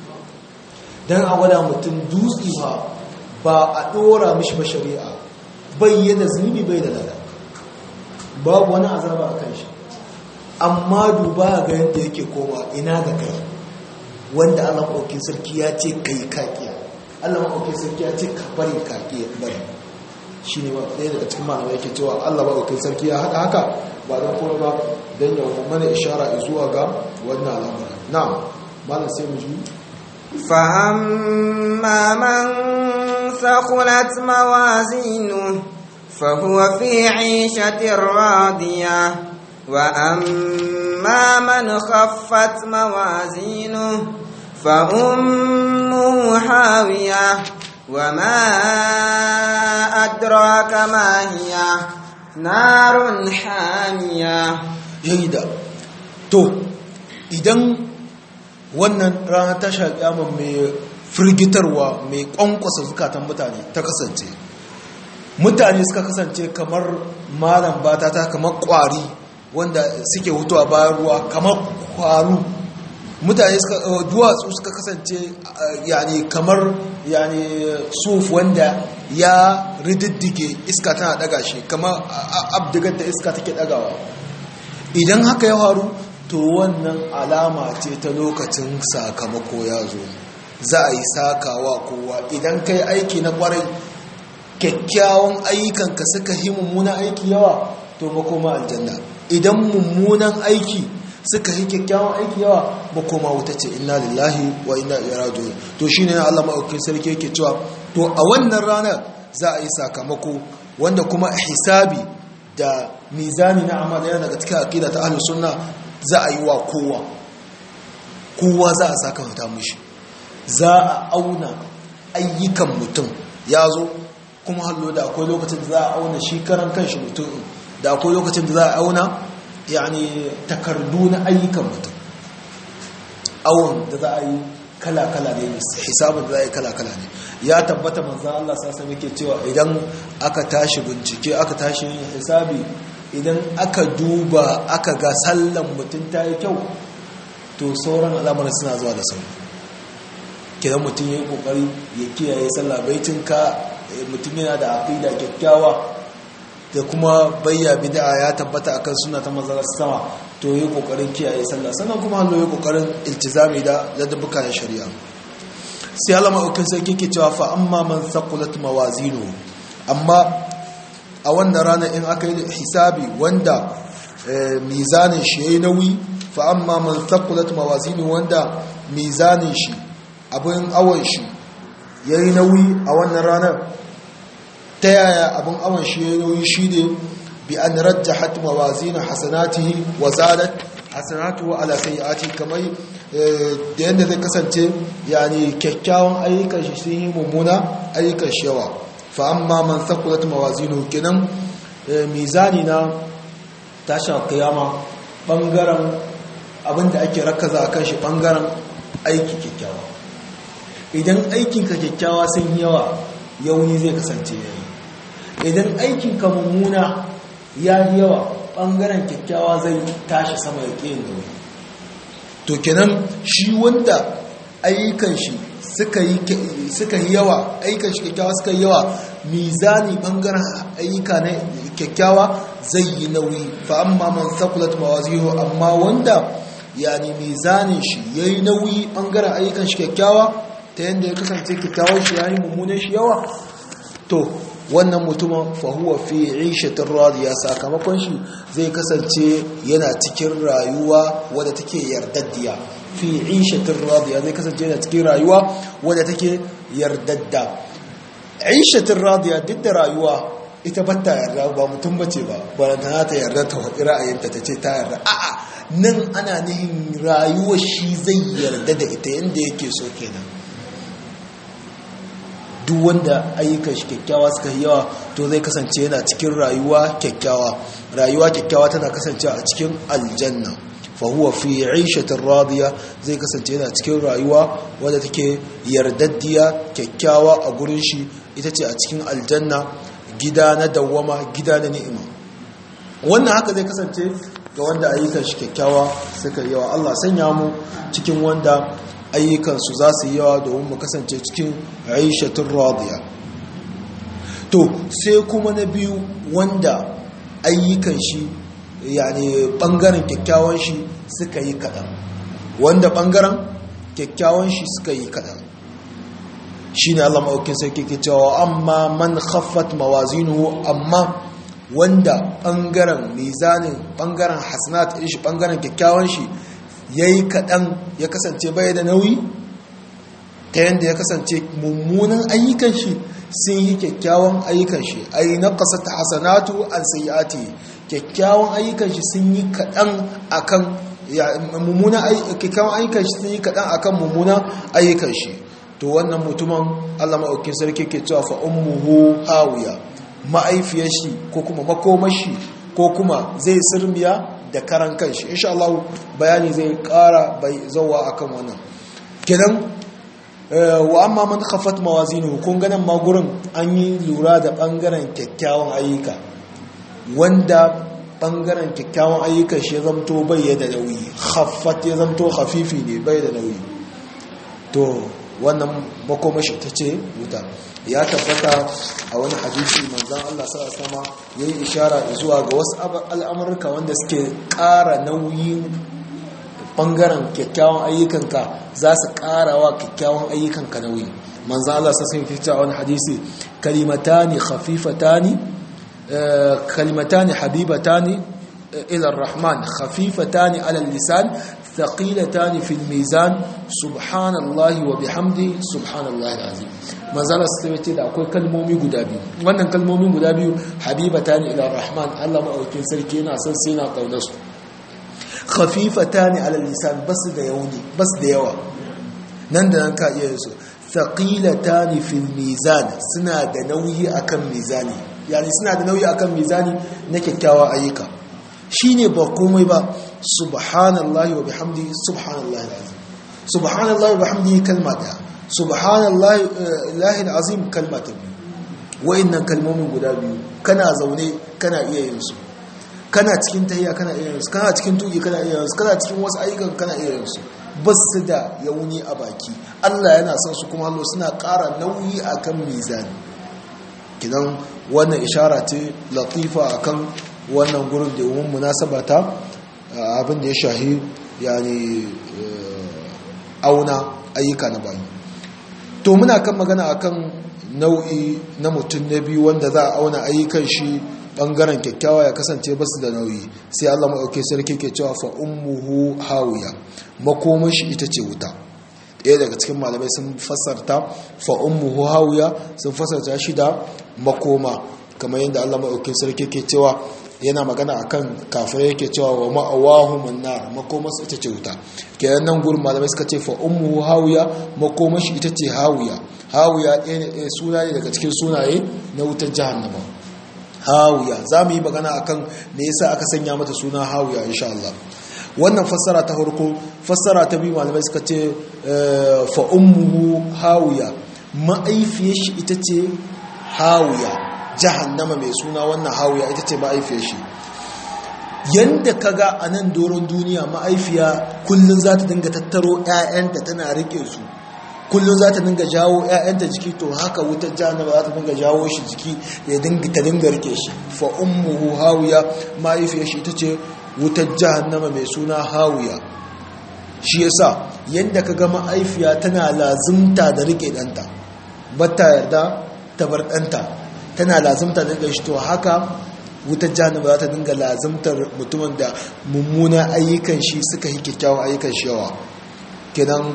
don abada mutum dutse ba ba a ɗora mishi ba shari'a bai yada zunubi bai da lada babu wani azaba a kan shi amma duba ga yadda yake koma ina ga kai wanda Allah maɗaukin sarki ya ce kai kakiya Allah maɗaukin sarki ya ce ka bari kakiya bari shi ne ɗaya daga cikin malamai yake cewa Allah maɗaukin sarki ya haɗa haka ba don kuma ba don yau mana ishara zuwa ga wannan al'amura na malam sai mu ji فأما من ثقلت موازينه فهو في عيشة راضية وأما من خفت موازينه فأمه حاوية وما أدراك ما هي نار حامية yaida to idan wannan rana ta shaƙi mai firgitarwa mai ƙwanƙwasa zukatan mutane ta kasance mutane suka kasance kamar malam bata ta kamar ƙwari wanda suke hutuwa bayan ruwa kamar kwaru mutane suka duwatsu suka kasance yani kamar yani suf wanda ya rididdige iska tana daga shi kamar abdigar da iska take dagawa idan haka ya faru to wannan alama ce ta lokacin sakamako ya zo za a yi sakawa kowa idan kai aiki na kwarai kyakkyawan ayyukanka suka yi mummunan aiki yawa to makoma aljanna idan mummunan aiki suka yi kyakkyawan aiki yawa makoma wuta ce inna lillahi wa inna ilaihi raji'un to shine Allah maɗaukin sarki yake cewa to a wannan ranar za a yi sakamako wanda kuma hisabi da mizani na amal yana daga cikin aqida ta ahlus sunna za a yi wa kowa kowa za a sakamata mishi za a auna ayyukan mutum ya zo kuma hallo da akwai lokacin da za a auna shi karan kanshi mutum da akwai lokacin da za a auna yani takardu na ayyukan mutum awon da za a yi kala-kala ne hisabin da za a yi kala-kala ne ya tabbata manzan Allah sasa muke cewa idan aka tashi bincike aka tashi yin hisabi idan aka duba aka ga sallan mutum ta yi kyau to sauran al'amarin suna zuwa da sauri kidan mutum ya yi kokari ya kiyaye sallah baitin ka mutum yana da aqida kyakkyawa da kuma bayya bid'a ya tabbata akan suna ta manzon sama to yi kokarin kiyaye sallah sannan kuma hallo yi kokarin iltizami da ladabbuka na shari'a sai Allah ma'aukin sai kike cewa fa amma man thaqulat mawazinu amma a wannan rana in aka yi hisabi wanda mizanin shi yayi nauyi fa amma man thaqulat mawazinu wanda mizanin shi abin awon shi yayi nauyi a wannan ranar ta yaya abin awon shi yayi nauyi shi ne bi an rajjahat mawazin hasanatihi wa zadat hasanatuhu ala sayyiati kamar da yanda zai kasance yani kyakkyawan ayyukan shi sun yi mummuna ayyukan shi yawa fa amma man thaqulat mawazinu kinan mizani na tashin kiyama bangaren abinda ake rakaza akan shi bangaren aiki kyakkyawa idan aikinka kyakkyawa sun yawa yauni zai kasance yayi idan aikinka mummuna ya yi yawa ɓangaren kyakkyawa zai tashi sama ya ƙi da wuri to kenan shi wanda ayyukan shi suka yi yawa ayyukan shi kyakkyawa suka yi yawa mizani ɓangaren ayyuka na kyakkyawa zai yi nauyi fa amma man sakulat mawazihu amma wanda yani mizanin shi ya yi nauyi ɓangaren ayyukan shi kyakkyawa ta yadda ya kasance kyakkyawan shi ya yi mummunan shi yawa to wannan mutumin fahuwa fi ishatin radiya sakamakon shi zai kasance yana cikin rayuwa wadda take yardaddiya fi ishatin radiya zai kasance yana cikin rayuwa wadda take yardadda ishatin radiya duk da rayuwa ita batta yarda ba mutum bace ba baranta ta yarda ta faɗi ra'ayinta ta ce ta yarda a'a nan ana nihin rayuwar shi zai yarda da ita yadda yake so kenan duk wanda ayyukan shi kyakkyawa suka yi yawa to zai kasance yana cikin rayuwa kyakkyawa rayuwa kyakkyawa tana kasance a cikin aljanna fa huwa fi 'ishatin radiya zai kasance yana cikin rayuwa wadda take yardaddiya kyakkyawa a gurin shi ita ce a cikin aljanna gida na dawwama gida na ni'ima wannan haka zai kasance ga wanda ayyukan shi kyakkyawa suka yi yawa Allah sanya mu cikin wanda ayyukansu za su yi yawa domin mu kasance cikin aishatun radiya to sai kuma na biyu wanda ayyukan shi yani bangaren kyakkyawan shi suka yi kaɗan wanda bangaren kyakkyawan shi suka yi kaɗan shi ne Allah ma'aukin sarki ke cewa amma man khaffat mawazinuhu amma wanda bangaren mizanin bangaren hasanat shi bangaren kyakkyawan shi ya yi kaɗan ya kasance bai da nauyi ta yadda ya kasance mummunan ayyukan shi sun yi kyakkyawan ayyukan shi ai na ƙasa ta hasanatu an sayyati kyakkyawan ayyukan shi sun yi kaɗan akan mummunan kyakkyawan ayyukan shi sun yi kaɗan akan mummunan ayyukan shi to wannan mutumin Allah maɗaukin sarki ke cewa fa ummuhu hawiya ma'aifiyar shi ko kuma makomashi ko kuma zai sirmiya da karan kanshi insha Allah bayani zai kara bai zauwa akan wannan kenan wa amma man khaffat mawazinuhu kun ganin ma gurin an yi lura da bangaren kyakkyawan ayyuka wanda bangaren kyakkyawan ayyukan shi ya zamto bai da nauyi khaffat ya zamto khafifi ne bai da nauyi to wannan makomashi ta ce wuta ya tabbata a wani hadisi manzan Allah sa sama ya yi ishara zuwa ga wasu al'amurka wanda suke ƙara nauyin ɓangaren kyakkyawan ayyukanka za su ƙara wa kyakkyawan ayyukanka nauyi manzan Allah sa sun fita a wani hadisi kalimatani khafifatani kalimatani habibatani ila rahman khafifatani ala lisan thaqilatani fil mizan subhanallahi wa bihamdi subhanallahi alazim manzala sai ce da akwai kalmomi guda biyu wannan kalmomin guda biyu habibatani ila rahman Allah maɗaukin sarki yana son sai na kaunar su khafifatani ala lisan bas da yauni bas da yawa nan da nan ka iya su thaqilatani fil mizan suna da nauyi akan mizani yani suna da nauyi akan mizani na kyakkyawa ayyuka shine ba komai ba subhanallahi wa bihamdi subhanallahi alazim subhanallahi wa bihamdi kalma daya subhanallahi alazim kalma ta biyu wa'annan kalmomin guda biyu kana zaune kana iya yin su kana cikin tahiya kana iya yin su kana cikin tuki kana iya yin su kana cikin wasu ayyukan kana iya yin su ba su da yauni a baki Allah yana son su kuma Allah suna ƙara nauyi akan mizani kidan wannan ishara ce latifa akan wannan gurin da umun munasaba ta abin da ya shahi yani auna ayyuka na bayi to muna kan magana akan nau'i na mutum na biyu wanda za a auna ayyukan shi bangaren kyakkyawa ya kasance basu da nauyi sai Allah maɗauke sarki ke cewa fa ummuhu hawiya makoman shi ita ce wuta ɗaya daga cikin malamai sun fasarta fa ummuhu hawiya sun fasarta shi da makoma kamar yadda Allah maɗauke sarki ke cewa yana magana akan kafirai yake cewa wa ma'awahumun nar makoman su ita ce wuta kenan nan gurin malamai suka ce fa ummuhu hawiya makoman shi ita ce hawiya hawiya ɗaya suna ne daga cikin sunaye na wutar jahannama hawiya za mu yi magana akan me yasa aka sanya mata suna hawiya insha Allah wannan fassara ta farko fassara ta biyu malamai suka ce fa ummuhu hawiya ma'aifiyar shi ita ce hawiya jahannama mai suna wannan hawiya ita ce ma'aifiyar shi yanda kaga a nan doron duniya ma'aifiya kullum za ta dinga tattaro 'ya'yanta tana rike su kullum za ta dinga jawo 'ya'yanta jiki to haka wutar jahannama za ta dinga jawo shi jiki ya dinga ta dinga rike shi fa ummuhu hawiya mahaifiyar shi ita ce wutar jahannama mai suna hawiya shi yasa yadda ka ga ma'aifiya tana lazimta da rike ɗanta bata yarda ta bar ɗanta tana lazimta da rike shi to haka wutar jahannama za ta dinga lazimtar mutumin da mummuna ayyukan shi suka yi kyakkyawan ayyukan shi yawa kenan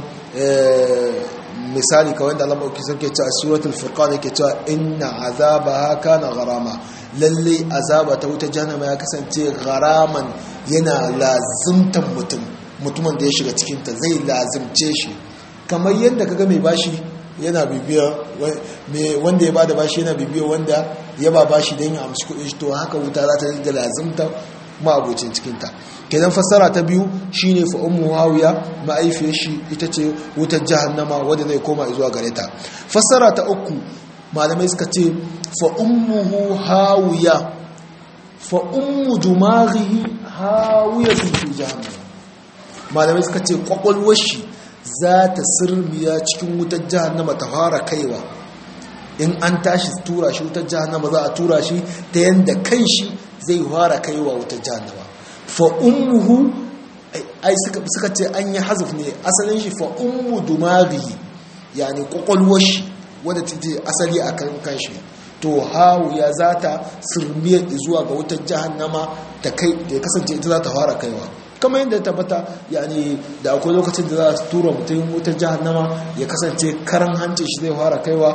misali kawai da Allah ke sarki cewa suratul furqan yake cewa inna azabaha kana gharama lalle azaba ta wuta jahannama ya kasance gharaman yana lazimtan mutum mutumin da ya shiga cikin ta zai lazimce shi kamar yadda kaga mai bashi yana bibiya wanda ya bada bashi yana bibiya wanda ya ba bashi don ya amshi kuɗin shi to haka wuta za ta dinga lazimta ma'abocin cikinta kenan fassara ta biyu shine fa ummu hawiya ma'aifiyar shi ita ce wutar jahannama wadda zai koma zuwa gare ta fassara ta uku malamai suka ce fa ummuhu hawiya fa ummu dumaghihi hawiya fi jahannama malamai suka ce kwakwalwar shi za ta sirmiya cikin wutar jahannama ta fara kaiwa in an tashi tura shi wutar jahannama za a tura shi ta yanda kan shi zai fara kaiwa wutar jahannama fa ummuhu ai suka ce an yi hazaf ne asalin shi fa ummu dumaghi yani kwakwalwar shi wadda ta ce asali a kan kanshi to hawu ya za ta sirmiya zuwa ga wutar jahannama ta kai da ya kasance ita za ta fara kaiwa kama yadda ya tabbata yani da akwai lokacin da za su tura mutum wutar jahannama ya kasance karan hancin shi zai fara kaiwa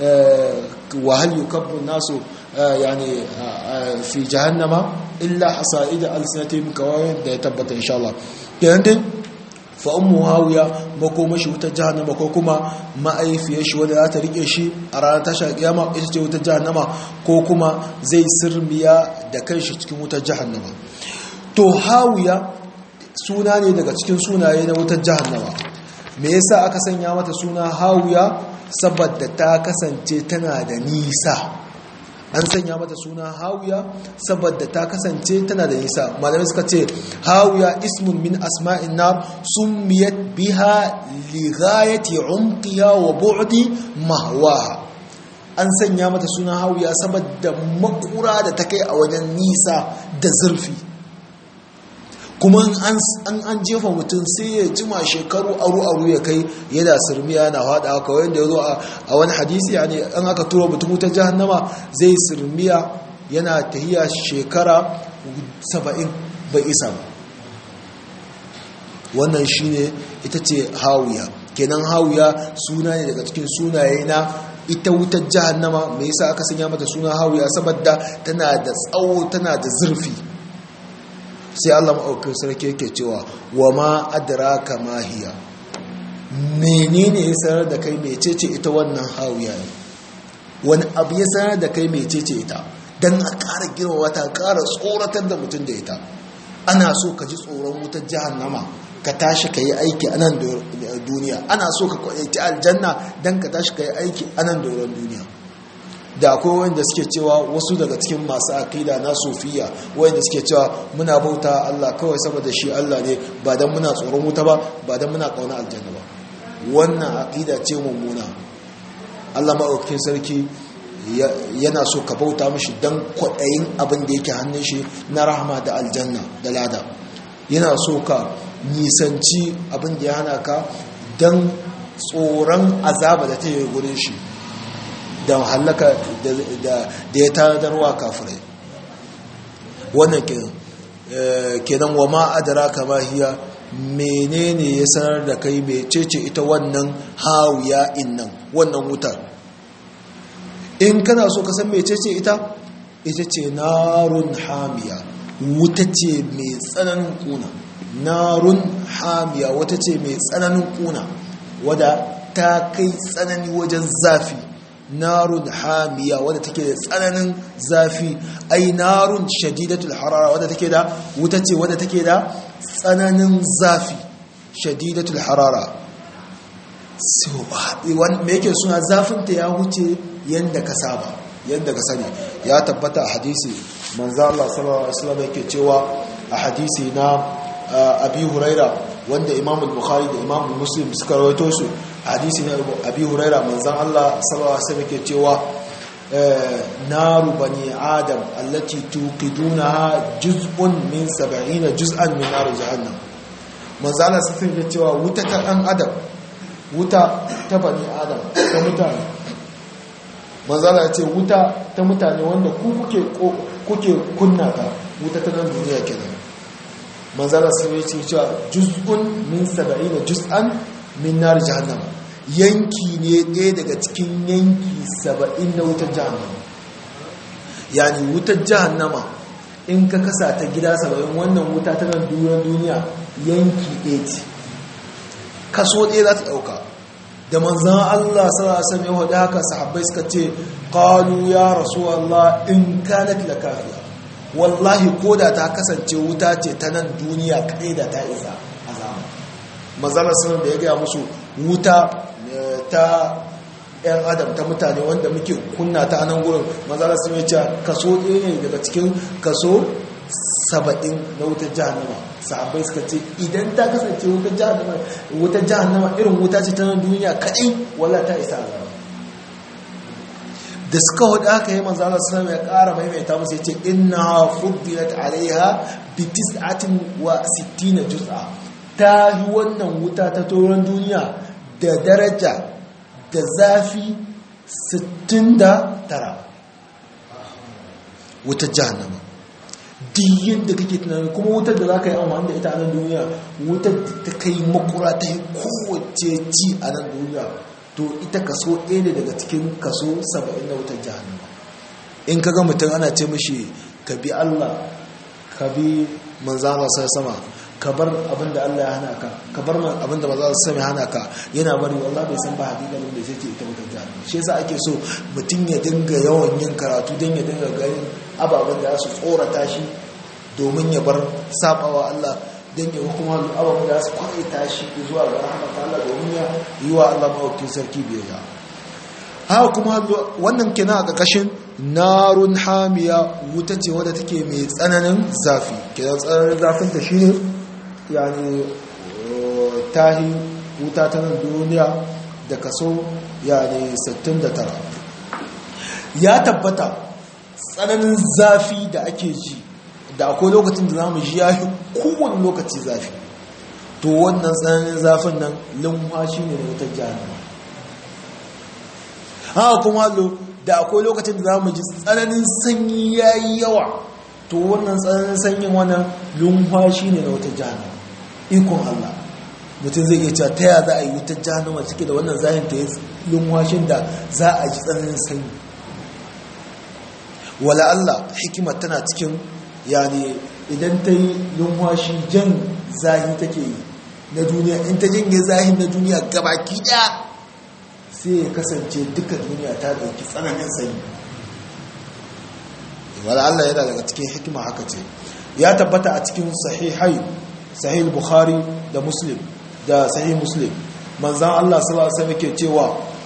wahal yukabbun nasu yani fi jahannama illa hasa'ida alsinatim kawai da ya tabbata insha Allah kenan dai fa ummu hawiya makoma shi wutar jahannama ko kuma ma'aifiyar shi wanda za ta rike shi a ranar tashar kiyama ita ce wutar jahannama ko kuma zai sirmiya da kanshi cikin wutar jahannama to hawiya suna ne daga cikin sunaye na wutar jahannama me yasa aka sanya mata suna hawiya saboda ta kasance tana da nisa an sanya mata suna hawiya saboda ta kasance tana da nisa malamai suka ce hawiya ismun min asma'in nar summiyat biha li ghayati umqiha wa bu'di mahwaha an sanya mata suna hawiya saboda makura da ta kai a wajen nisa da zurfi kuma an an jefa mutum sai ya jima shekaru aru-aru ya kai yana sirmiya na hada kawai da ya zo a wani hadisi ne an aka tura mutum wutar jahannama zai sirmiya yana tahiya shekara saba'in bai isa ba wannan shine ita ce hawiya kenan hawiya suna ne daga cikin sunaye na ita wutar jahannama me yasa aka sanya mata suna hawiya saboda tana da tsawo tana da zurfi sai Allah maɗaukin sarki yake cewa wa ma adraka ma hiya menene ya sanar da kai mecece ita wannan hawiya ne wani abu ya sanar da kai mecece ita dan a ƙara girma wata ƙara tsoratar da mutum da ita ana so ka ji tsoron wutar jahannama ka tashi ka yi aiki a nan duniya ana so ka kwaiti aljanna don ka tashi ka yi aiki a nan doron duniya da akwai wanda suke cewa wasu daga cikin masu akida na sofiya wanda suke cewa muna bauta Allah kawai saboda shi Allah ne ba don muna tsoron wuta ba ba don muna kauna aljanna ba wannan akida ce mummuna Allah maɗaukakin sarki yana so ka bauta mashi don kwaɗayin abin da yake hannun shi na rahama da aljanna da lada yana so ka nisanci abin da ya hana ka don tsoron azaba da ta yi gurin shi da hallaka da ya tanadarwa kafirai wannan kenan wa ma'adara kama hiya menene ya sanar da kai mecece ita wannan hawiya innan wannan wutar in kana so ka san mecece ita ita ce narun hamiya wuta ce mai tsananin kuna narun hamiya wata ce mai tsananin kuna wadda ta kai tsanani wajen zafi narun hamiya wadda take da tsananin zafi ai narun shadidatul harara wadda take da wuta ce wadda take da tsananin zafi shadidatul harara me yake suna zafinta ya wuce yadda ka saba yadda ka sani ya tabbata a hadisi manzo Allah sallallahu alaihi wasallam yake cewa a hadisi na abi huraira wanda imam al-bukhari da imam muslim suka rawaito su hadisi na abi huraira manzon Allah sallallahu alaihi wasallam yake cewa naru bani adam allati tuqidunaha juz'un min 70 juz'an min nar jahannam manzon Allah sai yake cewa wuta ta dan adam wuta ta bani adam ta mutane manzon Allah ya ce wuta ta mutane wanda ku kuke kuke kunna ta wuta ta nan duniya kenan manzala sun yi cewa juz'un min saba'ina juz'an min nar jahannama yanki ne ɗaya daga cikin yanki saba'in na wutar jahannama yani wutar jahannama in ka kasa ta gida saba'in wannan wuta ta nan duniya yanki ɗaya ce kaso ɗaya za ta ɗauka da manzan Allah sarasa mai hudu haka sahabbai suka ce ƙalu ya rasu Allah in kanat la kafiya wallahi ko da ta kasance wuta ce ta nan duniya kaɗai da ta isa a zaman mazalar sanar da ya gaya musu wuta ta 'yan adam ta mutane wanda muke kunna ta anan gurin mazalar sun yi kaso ɗaya ne daga cikin kaso saba'in na wutar jahannama sahabbai suka ce idan ta kasance wutar jahannama wutar jahannama irin wuta ce ta nan duniya kaɗai wala ta isa a zaman da suka hudu aka yi manzo Allah sallallahu ya ƙara maimaita musu yace inna fuddilat alaiha bi tis'atin wa sittina juz'a ta yi wannan wuta ta toron duniya da daraja da zafi 69 wutar jahannama diyin da kake tunani kuma wutar da za ka yi amfani da ita a nan duniya wutar da ta kai makura ta yi kowace ci a nan duniya to ita kaso ɗaya ne daga cikin kaso saba'in na wutar jahannama in ka ga mutum ana ce mashi ka bi Allah ka bi manzana sai sama ka bar abin da Allah ya hana ka ka bar abin da manzana sai ya hana ka yana bari wallahi bai san ba hakikalin da sai ita wutar jahannama shi yasa ake so mutum ya dinga yawan yin karatu don ya dinga ganin ababen da su tsorata shi domin ya bar sabawa Allah don ya kuma ababen da su kwaita shi zuwa ga rahmat Allah domin ya yi wa Allah mawakin sarki biyayya haka kuma wannan kina a ƙarƙashin narun hamiya wuta ce wadda take mai tsananin zafi kenan tsananin zafin ta shine yani tahi wuta ta nan duniya da kaso yani 69 ya tabbata tsananin zafi da ake ji da akwai lokacin da zamu ji yafi kowane lokaci zafi to wannan tsananin zafin nan lumfashi ne da wutar jahannama haka kuma da akwai lokacin da zamu ji tsananin sanyi yayi yawa to wannan tsananin sanyin wannan lumfashi ne na wata jahannama ikon Allah mutum zai iya cewa ta ya za a yi wutar jahannama cike da wannan zahin ta yi lumfashin da za a ji tsananin sanyi wala Allah hikimar tana cikin yani idan ta yi lumfashi jan zahi take yi na duniya in ta janye zahin na duniya gabaki daya sai ya kasance duka duniya ta dauki tsananin sanyi wala Allah yana daga cikin hikima haka ce ya tabbata a cikin sahihai sahih bukhari da muslim da sahih muslim manzan Allah sallallahu alaihi wasallam ke cewa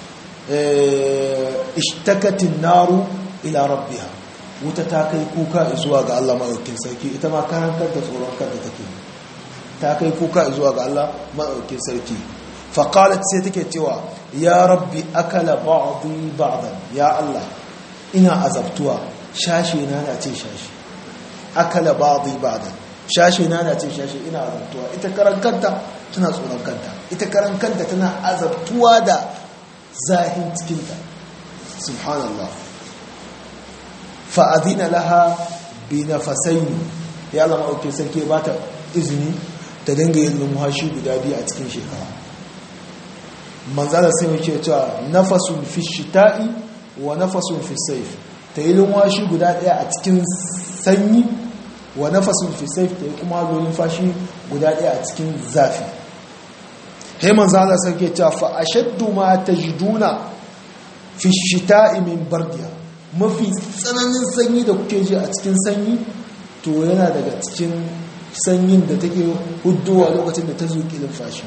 ishtakatin naru ila rabbiha wuta ta kai kuka zuwa ga Allah madaukakin sarki ita ma karan kanta tsoron kanta take ta kai kuka zuwa ga Allah madaukakin sarki faqalat sai take cewa ya rabbi akala ba'dhi ba'dan ya Allah ina azabtuwa shashi na na ce shashi akala ba'dhi ba'dan shashi na na ce shashi ina azabtuwa ita karan kanta tana tsoron kanta ita karan kanta tana azabtuwa da zahin cikinta subhanallah fa'adina laha bi nafasaini ya Allah ma'auke sarki ba ta izini ta dinga yin numhashi guda biyu a cikin shekara manzala sai mai ce cewa nafasun fi shita'i wa nafasun fi saif ta yi numhashi guda daya a cikin sanyi wa nafasun fi saif ta yi kuma zo fashi guda daya a cikin zafi he manzala sai ke cewa fa ashaddu ma tajiduna fi shita'i min bardiya mafi tsananin sanyi da kuke ji a cikin sanyi to yana daga cikin sanyin da take hudduwa lokacin da ta zuƙi lumfashi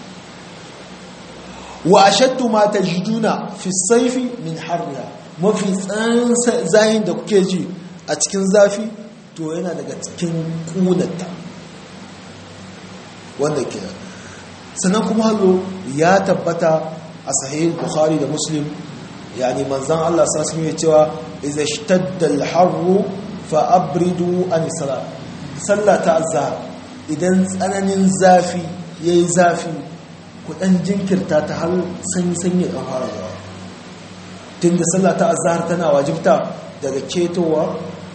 wa ashaddu ma tajiduna fi saifi min harriha mafi tsananin zayin da kuke ji a cikin zafi to yana daga cikin kunanta wanda ke sannan kuma hallo ya tabbata a sahih bukhari da muslim yani manzan Allah sassu ne cewa iza shtadda al-harru fa abridu an salat sallah ta azhar idan tsananin zafi yayi zafi ku dan jinkirta ta har sanyi sanyi dan fara zuwa tunda sallah ta azhar tana wajibta daga ketowa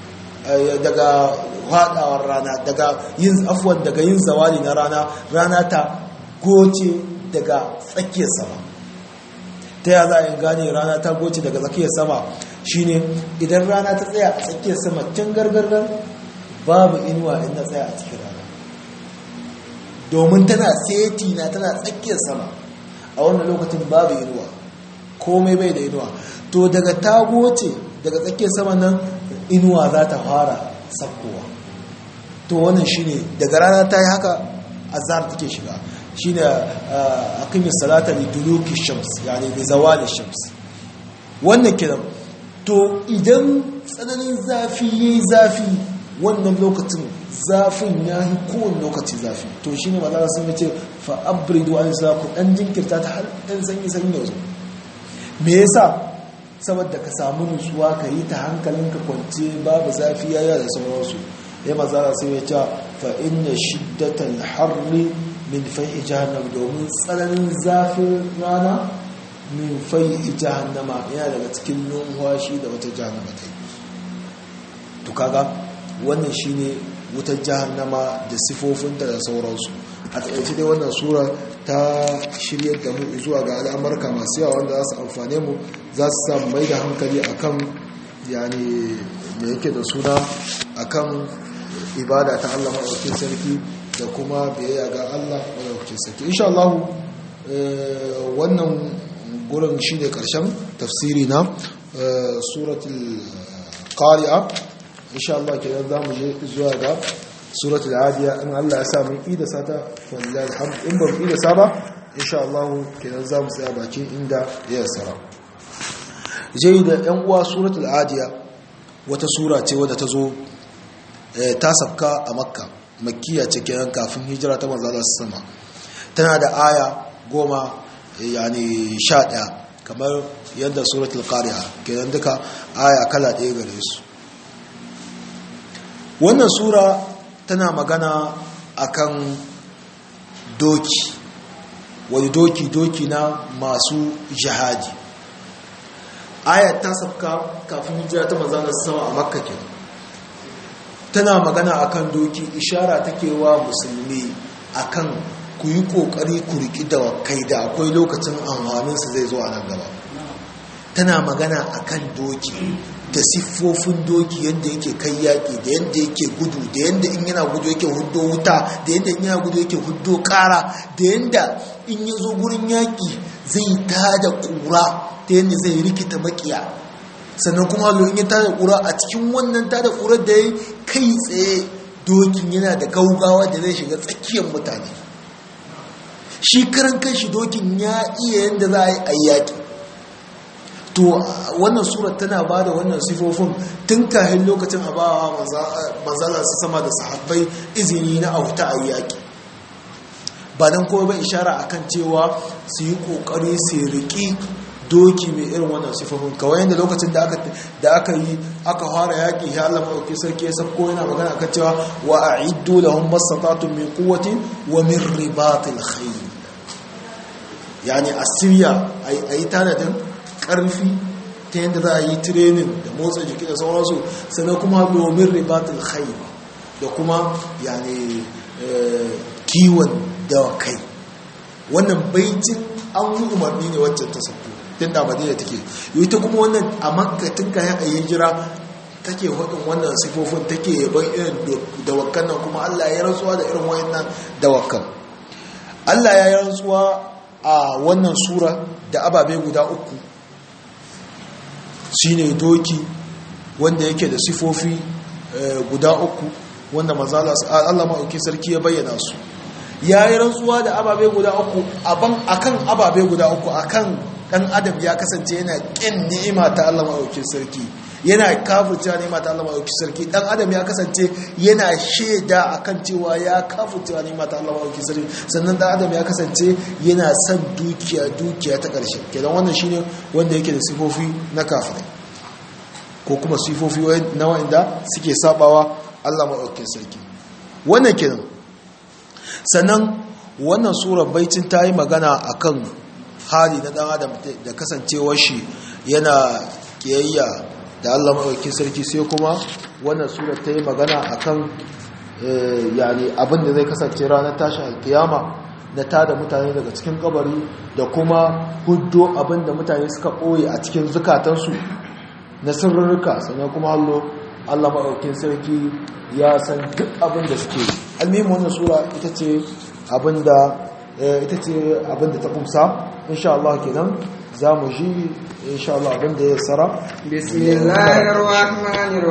daga hadawar rana daga yin afwan daga yin zawali na rana rana ta goce daga tsakiyar sama ta ya za a yi gane rana ta goce daga tsakiyar sama shine idan rana ta tsaya a tsakiyar sama can gargargar babu inuwa inda tsaya a cikin rana domin tana seti na tana tsakiyar sama a wannan lokacin babu inuwa komai bai da inuwa to daga ta goce daga tsakiyar sama nan inuwa za ta fara sakkowa to wannan shine daga rana ta yi haka azhar take shiga shine aqimi salata li duluki shams yani bi zawali shams wannan kiran to idan tsananin zafi yayi zafi wannan lokacin zafin yayi kowane lokaci zafi to shine malaka sun ce fa abridu an ku dan jinkirta ta har dan sanyi sanyi yanzu me yasa saboda ka samu nutsuwa ka yi ta hankalinka kwance babu zafi yaya da sauransu ya mazara sai ya ce fa inna shiddatal harri min fai'i jahannam domin tsananin zafin rana min fai'i jahannama yana daga cikin numfashi da wata jahannama ta yi to kaga wannan shine wutar jahannama da sifofinta da sauransu a taƙaice dai wannan sura ta shiryar da mu zuwa ga al'amurka masu yawa wanda za su amfane mu za su samu mai da hankali akan yani da yake da suna akan ibada ta Allah maɗaukin sarki da kuma biyayya ga Allah maɗaukin sarki insha Allah wannan gurin shi ne ƙarshen tafsiri na suratul qari'a insha Allah kenan za mu je zuwa ga suratul adiya in Allah ya sa mun ida sata wallahi alhamd in ba mu ida saba insha Allah kenan za mu tsaya bakin inda ya sara jai da yan uwa suratul adiya wata sura ce wadda ta zo ta sabka a makka makkiya ce kenan kafin hijira ta manzo Allah sama tana da aya goma yani sha ɗaya kamar yadda suratul qari'a kenan duka aya kala ɗaya gare su wannan sura tana magana akan doki wani doki doki na masu jihadi ayat ta sabka kafin hijira ta manzo sama a makka kenan tana magana akan doki ishara take wa musulmi akan ku yi kokari ku riki da kai da akwai lokacin amfaninsa zai zo a nan gaba tana magana akan doki da siffofin doki yadda yake kai yaƙi da yadda yake gudu da yadda in yana gudu yake huddo wuta da yadda in yana gudu yake huddo ƙara da yadda in ya zo gurin yaƙi zai tada ƙura ta yadda zai rikita makiya sannan kuma in ya tada ƙura a cikin wannan tada ƙurar da ya kai tsaye dokin yana da gaugawa da zai shiga tsakiyar mutane shi karan kanshi dokin ya iya yadda za a yi a yaƙi to wannan surat tana ba da wannan sifofin tun kahin lokacin a bawa manzala su sama da sahabbai izini na auta a yaƙi ba don kowa ba ishara akan cewa su yi ƙoƙari su riƙi doki mai irin wannan sifofin kawai yadda lokacin da aka yi aka fara yaƙi ya Allah maɗauki sarki ya sabko yana magana akan cewa wa a iddu lahum masatatun min quwwati wa min ribatil khayl yani asiriya ayi tanadin karfi ta yadda za a yi training da motsa jiki da sauransu sannan kuma domin ribatul khayr da kuma yani kiwon dawakai wannan baitin an yi umarni ne wacce ta sauko tun da madina take yi ta kuma wannan a makka tun kayan a jira take hudun wannan sifofin take yaban irin dawakan nan kuma allah ya rantsuwa da irin wayannan dawakan allah ya yi rantsuwa a wannan sura da ababe guda uku shine doki wanda yake da sifofi guda uku wanda mazala Allah maɗauki sarki ya bayyana su ya yi rantsuwa da ababe guda uku akan ababe guda uku akan ɗan adam ya kasance yana ƙin ni'ima ta Allah maɗauki sarki yana kafurcewa ni'ima ta Allah maɗauki sarki ɗan adam ya kasance yana shaida akan cewa ya kafurcewa ni'ima ta Allah maɗauki sarki sannan ɗan adam ya kasance yana son dukiya dukiya ta ƙarshe kenan wannan shine wanda yake da sifofi na kafirai ko kuma sifofi na wa'inda suke sabawa Allah maɗaukin sarki wannan kenan sannan wannan surar baitin ta yi magana akan hali na ɗan adam da kasancewar shi yana kiyayya da Allah maɗaukin sarki sai kuma wannan surar ta yi magana akan yani abin da zai kasance ranar tashin alkiyama na tada mutane daga cikin kabari da kuma huddo abin da mutane suka ɓoye a cikin zukatansu na sirrurruka sannan kuma hallo Allah maɗaukin sarki ya san duk abin da suke almihin wannan sura ita ce abin da ita ce abin da ta kumsa insha Allah kenan za mu ji insha Allah abin da ya tsara bismillahir rahmanir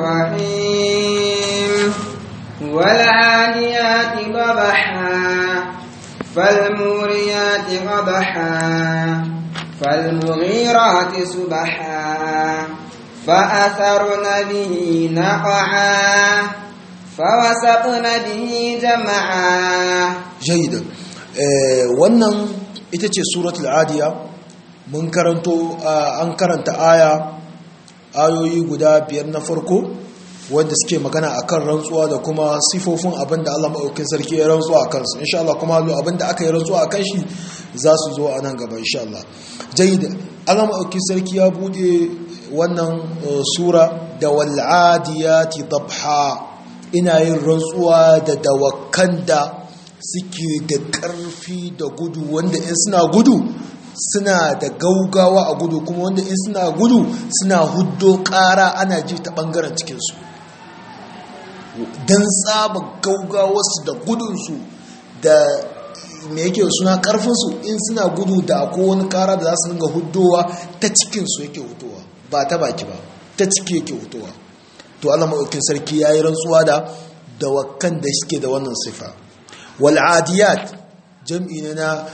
rahim wal adiyati babaha fal muriyati qadha fal mughirati subha فأثرن به نقعا فوسطن به جمعا جيدا wannan ita ce suratul adiya mun karanto an karanta aya ayoyi guda biyar na farko wanda suke magana akan rantsuwa da kuma sifofin abinda Allah maɗaukin sarki ya rantsuwa a kansu insha Allah kuma abinda aka yi rantsuwa a kan shi za su zo a nan gaba insha Allah jayyida Allah maɗaukin sarki ya bude wannan sura da wal'adiyati dabha ina yin rantsuwa da dawakan da suke da ƙarfi da gudu wanda in suna gudu suna da gaugawa a gudu kuma wanda in suna gudu suna huddo ƙara ana ji ta ɓangaren cikinsu don tsaba gaugawarsu da gudunsu da me yake suna ƙarfinsu in suna gudu da akwai wani ƙara da za su dinga huddowa ta cikinsu yake hutowa ba ta baki ba ta ciki yake hutowa to Allah maɗaukin sarki ya yi rantsuwa da dawakan da suke da wannan sifa wal adiyat jam'i ne na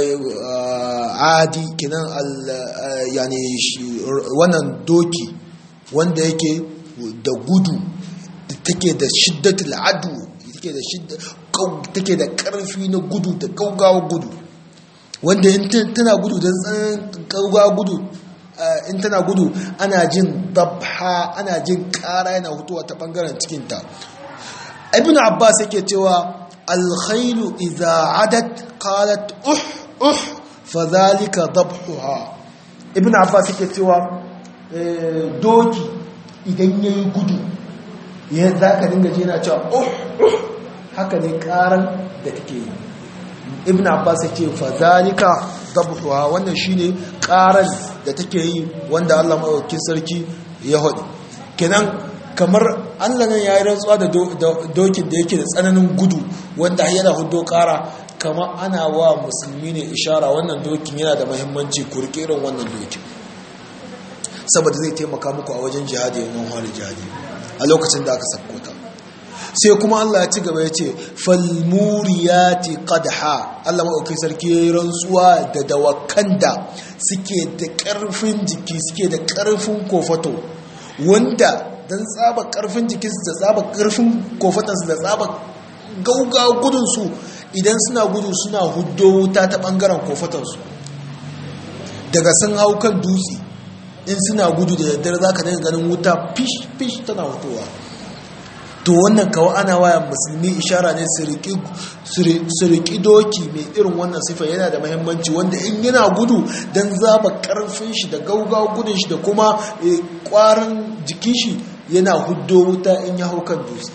adi kinan yani wannan doki wanda yake da gudu take da shiddatul adu take da shidda take da karfi na gudu da gaugawa gudu wanda in tana gudu da tsanin gaugawa gudu in tana gudu ana jin dabha ana jin kara yana hutuwa ta bangaren cikinta ibn abbas yake cewa alkhailu idza adat qalat uh uh fadhalika dabhuha ibn abbas yake cewa doki idan yayi gudu ya za ka dinga ji na cewa oh haka ne karan da take yi ibn abbas ya ce fa zalika dabhuha wannan shine karan da take yi wanda Allah madaukakin sarki ya hodi kenan kamar Allah nan yayi rantsuwa da dokin da yake da tsananin gudu wanda yana hudo kara kamar ana wa musulmi ne ishara wannan dokin yana da muhimmanci ku rike irin wannan dokin saboda zai taimaka muku a wajen jihadi yawan hali jihadi a lokacin da aka sakkota sai kuma Allah ya ci gaba ya ce falmuriyati qadha Allah maɗauki sarki ya yi rantsuwa da dawakan da suke da ƙarfin jiki suke da ƙarfin kofato wanda don tsaba ƙarfin jikinsu da tsaba ƙarfin kofatansu da tsaba gauga gudunsu idan suna gudu suna huddo wuta ta ɓangaren kofatansu daga sun hau kan dutse in suna gudu da daddare za ka daga ganin wuta fish-fish tana hutowa to wannan kawo ana waya musulmi ishara ne su riƙi doki mai irin wannan sifa yana da mahimmanci wanda in yana gudu don zaba ƙarfin shi da gaugawa gudun shi da kuma ƙwarin jikin shi yana huddo wuta in ya hau kan dutse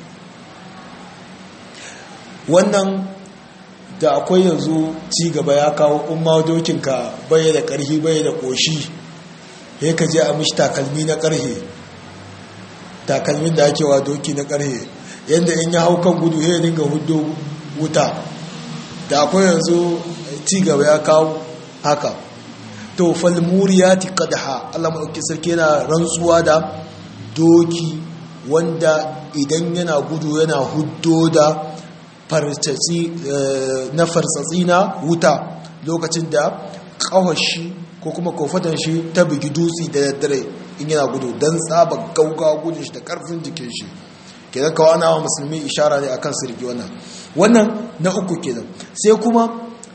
wannan da akwai yanzu ci gaba ya kawo umma dokinka bai da ƙarfi bai da ƙoshi ya ka je a mishi takalmi na ƙarhe takalmin da ake wa doki na ƙarhe yadda in ya hau kan gudu ya dinga hudu wuta da akwai yanzu ci gaba ya kawo haka to falmuriyati qadha Allah madauki sarki yana rantsuwa da doki wanda idan yana gudu yana huddo da fartsatsi na fartsatsi na wuta lokacin da kawashi ko kuma kofatan shi ta bugi dutse da daddare in yana gudu don tsaba gaugawa gudun shi da karfin jikin shi kenan kawo ana wa musulmi ishara ne akan sirgi wannan wannan na uku kenan sai kuma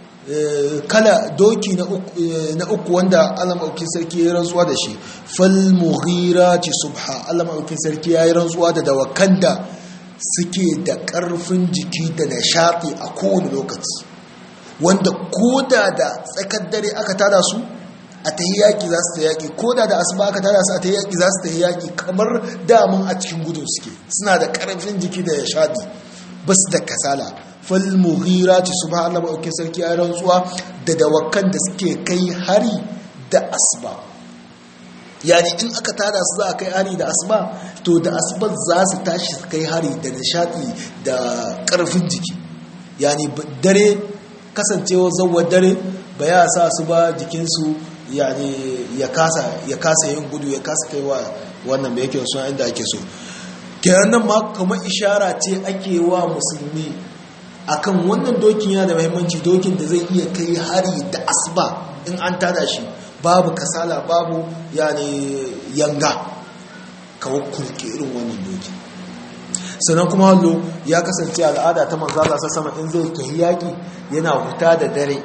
kala doki na uku wanda Allah maɗaukin sarki ya yi rantsuwa da shi fal mughirati subha Allah maɗaukin sarki ya yi rantsuwa da dawakan da suke da ƙarfin jiki da nishaɗi a kowane lokaci wanda koda da tsakar dare aka tada su a ta yaƙi za su ta yaƙi ko da da asuba aka tada su a ta yaƙi za su ta yaƙi kamar damun a cikin gudun suke suna da ƙarfin jiki da nishaɗi ba su da kasala falmughira ci su ba Allah maɗauki sarki a rantsuwa da dawakan da suke kai hari da asuba yani in aka tada su za a kai hari da asuba to da asuba za su tashi su kai hari da nishaɗi da ƙarfin jiki yani dare kasancewa zawar dare ba ya sa su ba jikinsu yani ya kasa yin gudu ya kasa kai wa wannan da yake suna inda ake so kenan nan ma kamar ishara ce ake wa musulmi akan wannan dokin yana da mahimmanci dokin da zai iya kai hari da asuba in an tada shi babu kasala babu yani yanga kawo kurke irin wannan doki sannan kuma hallo ya kasance al'ada ta manzala sa sama in zai tafi yaƙi yana huta da dare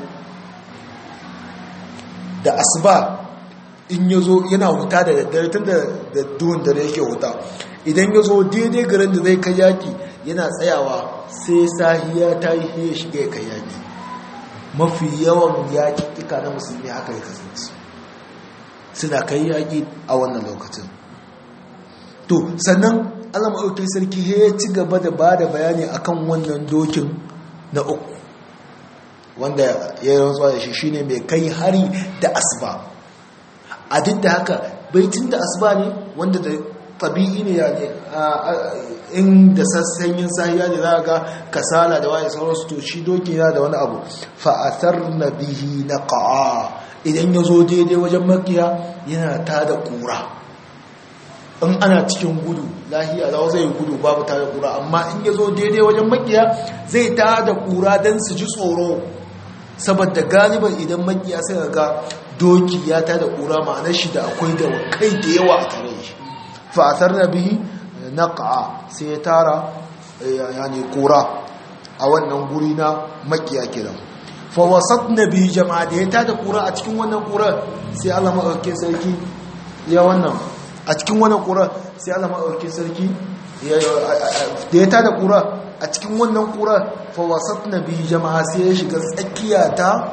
da asuba in ya zo yana huta da daddare tun da duhun dare yake huta idan ya zo daidai garin da zai kai yaƙi yana tsayawa sai sahiya ta yi ya shiga ya kai yaƙi mafi yawan yaƙiƙika na musulmi haka ya kasance suna kai yaƙi a wannan lokacin to sannan allah maɗauki sarki ya ci gaba da ba da bayani akan wannan dokin na uku wanda ya yi rantsuwa da shi shine mai kai hari da asuba a duk da haka baitin da asuba ne wanda da tabi'i ne ya ne in da sassanyin sahiya ne za ga kasala da waye sauransu to shi doki yana da wani abu fa'atar na bihi na ƙa'a idan ya zo daidai wajen makiya yana ta da ƙura in ana cikin gudu lahiya za zai gudu babu ta da ƙura amma in ya zo daidai wajen makiya zai ta da ƙura don su ji tsoro saboda galiban idan makiya sai ga doki ya ta da ƙura ma'anar shi da akwai da kai da yawa a tare shi fa'atar na bihi na ƙa'a sai ya tara yani ƙura a wannan guri na makiya kiran fawasat na biyu jama'a da ya ta da ƙura a cikin wannan ƙura sai allah maɗauki sarki ya wannan a cikin wannan ƙura sai allah maɗauki sarki da ya ta da ƙura a cikin wannan ƙura fawasat na biyu jama'a sai ya shiga tsakiya ta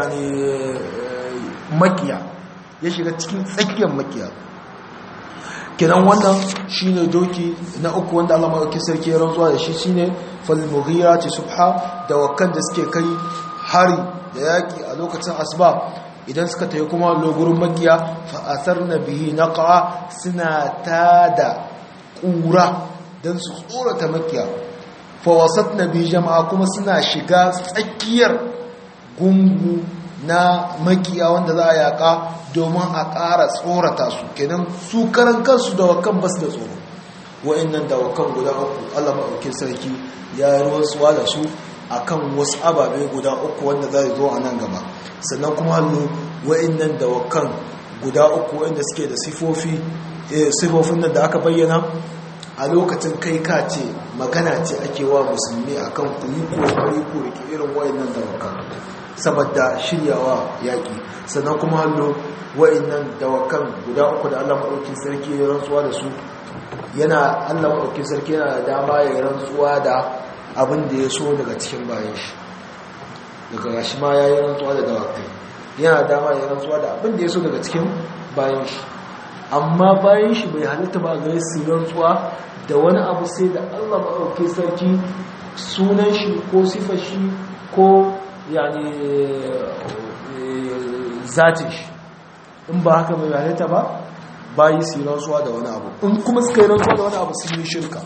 yani makiya ya shiga cikin tsakiyar makiya kenan wannan shine doki na uku wanda Allah madaukakin sarki ya rantsuwa da shi shine fal mughirati subha da wakan da suke kai hari da yaki a lokacin asuba idan suka tayi kuma logurin makiya fa atharna bihi naqa suna tada kura dan su tsorata makiya fa wasatna bi jama'a kuma suna shiga tsakiyar gungu na makiya wanda za a yaka domin a ƙara tsorata su kenan su karan kansu da wakan basu da tsoro wa'annan da wakan guda uku Allah maɗaukin sarki ya yi ruwansuwa da su akan wasu ababe guda uku wanda za zo a nan gaba sannan kuma hannu wa'annan da wakan guda uku wanda suke da sifofi sifofin nan da aka bayyana a lokacin kai ka ce magana ce ake wa musulmi akan ku yi kokari ku rike irin wa'annan da wakan saboda shiryawa yaƙi sannan kuma hannu wa'annan dawakan guda uku da Allah maɗaukin sarki ya rantsuwa da su yana Allah maɗaukin sarki yana da dama ya rantsuwa da abin da ya so daga cikin bayan shi daga gashi ma ya yi rantsuwa da dawakai yana da dama ya rantsuwa da abin da ya so daga cikin bayan shi amma bayan shi bai halitta ba gare su rantsuwa da wani abu sai da Allah maɗaukin sarki sunan shi ko sifar shi ko yani zatin shi in ba haka mai halitta ba bayi su yi rantsuwa da wani abu in kuma suka yi rantsuwa da wani abu sun yi shirka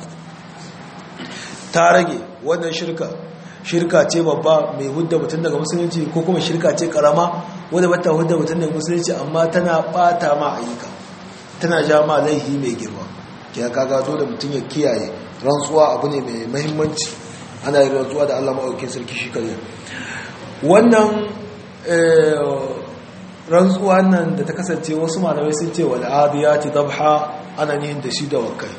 ta rage wannan shirka shirka ce babba mai hudda mutum daga musulunci ko kuma shirka ce karama wadda bata hudda mutum daga musulunci amma tana bata ma ayyuka tana ja ma laihi mai girma ke kaga dole mutum ya kiyaye rantsuwa abu ne mai mahimmanci ana yi rantsuwa da allah maɗaukin sarki shi kare wannan rantsuwa nan da ta kasance wasu malamai sun ce wal adiyati dabha ana nihin da shi da wakai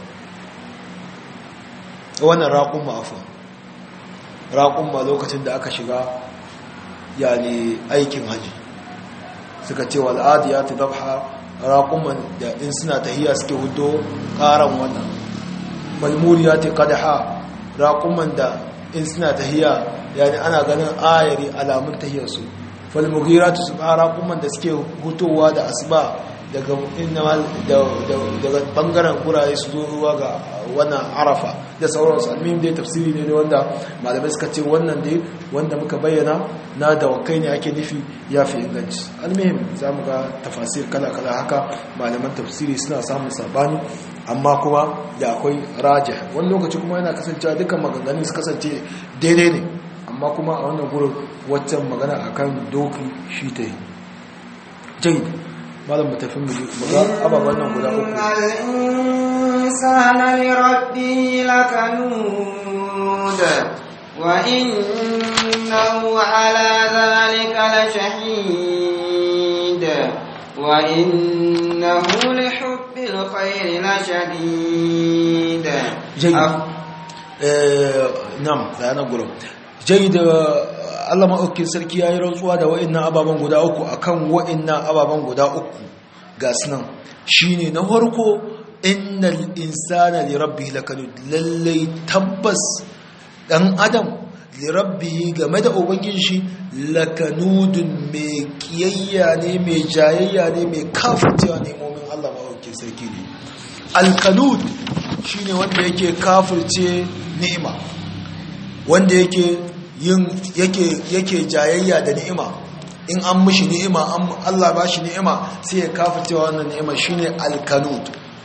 wannan raƙun ma'afa raƙun ma lokacin da aka shiga yani aikin haji suka ce wal adiyati dabha raƙun da in suna tahiya suke hudo ƙaran wannan malmuriyati qadha raƙun da in suna tahiya yani ana ganin ayari alamun tahiyarsu falmugiratu su fara kuma da suke hutowa da asuba daga daga bangaren guraye su zo ruwa ga wannan arafa da sauransu almihim dai tafsiri ne wanda malamai suka ce wannan dai wanda muka bayyana na dawakai ne ake nufi ya fi inganci almihim za mu ga tafasir kala-kala haka malaman tafsiri suna samun sabani amma kuma da akwai raja wani lokaci kuma yana kasancewa dukkan maganganun su kasance daidai ne amma kuma a wannan gurin waccan magana akan doki shi ta yi jai malam matafin mu ga ababen nan guda uku al-insana li rabbihi lakanud wa innahu ala dhalika lashahid wa innahu li hubbil khairi lashadid jai eh nam da nan gurin jai da Allah maɗaukin sarki ya yi rantsuwa da wa'innan ababen guda uku a kan wa'innan ababen guda uku ga sunan shi ne na farko innal insana li rabbi lakanud lallai tabbas ɗan adam li rabbi game da ubangin shi lakanudun mai kiyayya ne mai jayayya ne mai kafircewa nemomin Allah maɗaukin sarki ne alkanud shi ne wanda yake kafirce ni'ima wanda yake yin yake yake jayayya da ni'ima in an mishi ni'ima an Allah ba shi ni'ima sai ya kafircewa wannan ni'ima shine alkanud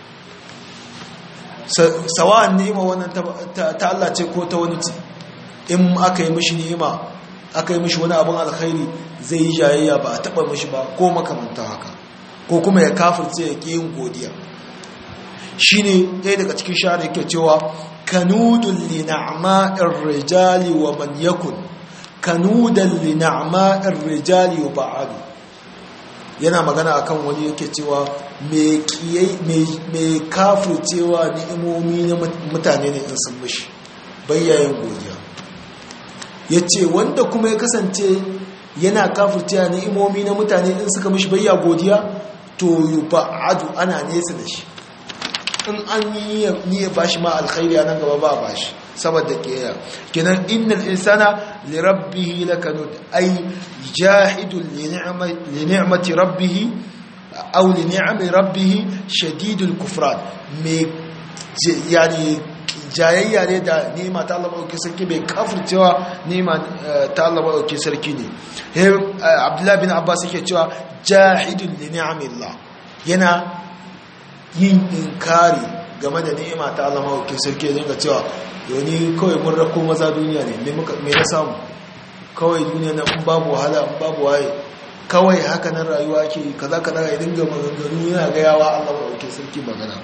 sawa'an ni'ima wannan ta Allah ce ko ta wani ce in aka yi mishi ni'ima aka yi mishi wani abin alkhairi zai yi jayayya ba a taba mishi ba ko makamanta haka ko kuma ya kafirce ya ƙi yin godiya shine ɗaya daga cikin shahara yake cewa kanudun li na'ma'ir rijali wa man yakun kanudan li na'ma'ir rijali wa ba'adu yana magana akan wani yake cewa mai kafircewa ni'imomi na mutane ne in sun mishi bayyayin godiya ya ce wanda kuma ya kasance yana kafircewa ni'imomi na mutane in suka mishi bayya godiya to yi ba'adu ana nesa da shi in an yi ya bashi ma alkhairi a nan gaba ba bashi saboda kiyaya kenan innal insana li rabbih lakanud ay jahidun li ni'mati rabbih aw li ni'ami rabbih shadidul kufran me yani jayayya ne da nima ta Allah maɗauki sarki bai kafircewa nima ta Allah maɗauki sarki ne abdullahi bin abbas yake cewa jahidun li ni'amillah yana yin inkari game da ni'ima ta Allah maɗauki sarki dinga cewa yoni kawai mun rako maza duniya ne me na samu kawai duniya na in babu wahala in babu waye kawai haka nan rayuwa ke kaza kaza ya dinga maganganu yana gayawa Allah maɗauki sarki magana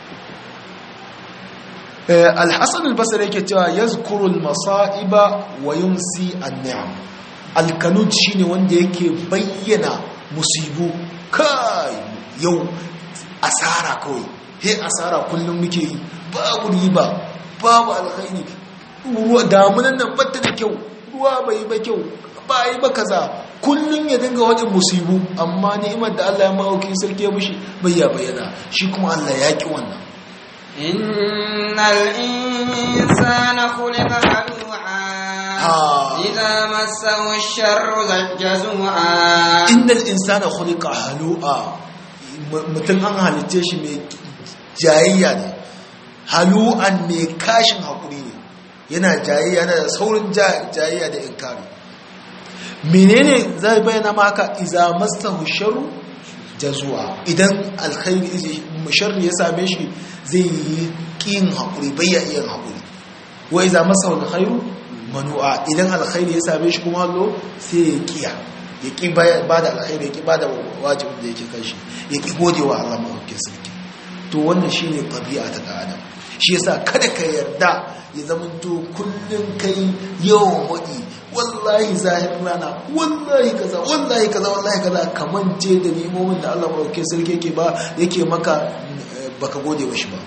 alhassan albasar yake cewa ya zukurul masa'iba wa yunsi anni'am alkanud shine wanda yake bayyana musibu kai yau asara kawai he asara kullum muke yi babu riba babu alkhairi ruwa damunan nan batta da kyau ruwa bai ba kyau ba yi ba kaza kullum ya dinga wajen musibu amma ni'imar da Allah ya ma'auki sarki ya mushi bai ya bayyana shi kuma Allah ya ki wannan إن الإنسان خلق هلوعا إذا مسه الشر جزوعا إن الإنسان خلق هلوعا mutum an halitte shi mai jayayya ne halu'an mai kashin haƙuri ne yana jayayya na da saurin jayayya da inkari menene zai bayyana maka iza mastahu sharu jazuwa idan alkhairi sharri ya same shi zai yi ƙin haƙuri bai ya iya haƙuri wai za masa wani khairu manu'a idan alkhairi ya same shi kuma hallo sai ya ƙiya ya ƙi ba da alkhairi ya ƙi ba da wajibin da yake kan shi ya ƙi gode wa Allah mawakin sarki to wannan shi ne ɗabi'a ta ɗan adam shi yasa kada ka yarda ya zamanto kullum kai yawan waɗi wallahi zahir rana wallahi kaza wallahi kaza wallahi kaza kamance da nemomin da Allah mawakin sarki yake ba yake maka baka gode wa shi ba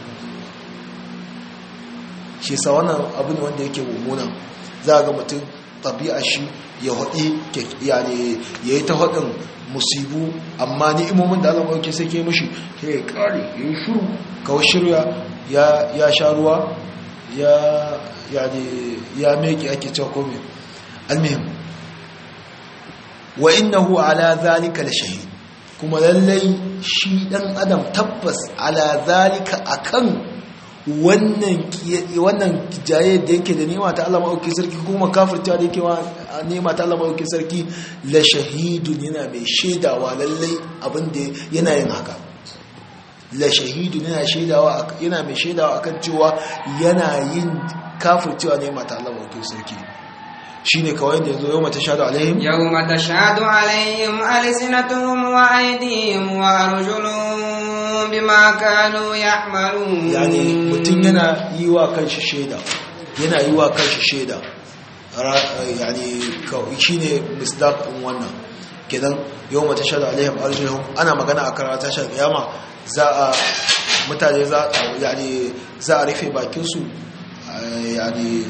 shi sa wannan abin wanda yake mummuna za ga mutum tabi'a shi ya haɗi ya yi ta haɗin musibu amma ni'imomin da Allah maɗauki sai ke mashi ya yi ƙari ya yi shuru kawai shirya ya sha ruwa ya meki ake cewa kome almihim wa innahu ala zalika la shahid kuma lallai shi dan adam tabbas ala zalika akan wannan wannan jaye da yake da nema ta Allah maɗauki sarki kuma kafirta da yake nema ta Allah maɗauki sarki la shahidun yana mai shaidawa lallai abinda yana yin haka la shahidun yana shaidawa yana mai shaidawa akan cewa yana yin kafircewa nema ta Allah maɗauki sarki shine kawai da yanzu yawma tashhadu alaihim yawma tashhadu alaihim alsinatuhum wa aydihim wa arjuluhum bima kanu ya'malun yani mutun yana yi wa kanshi shaida yana yi wa kanshi shaida yani shine misdaq din wannan kenan yawma tashhadu alaihim arjuluhum ana magana akan ranar tashar kiyama za a mutane za yani za a rufe bakin su yani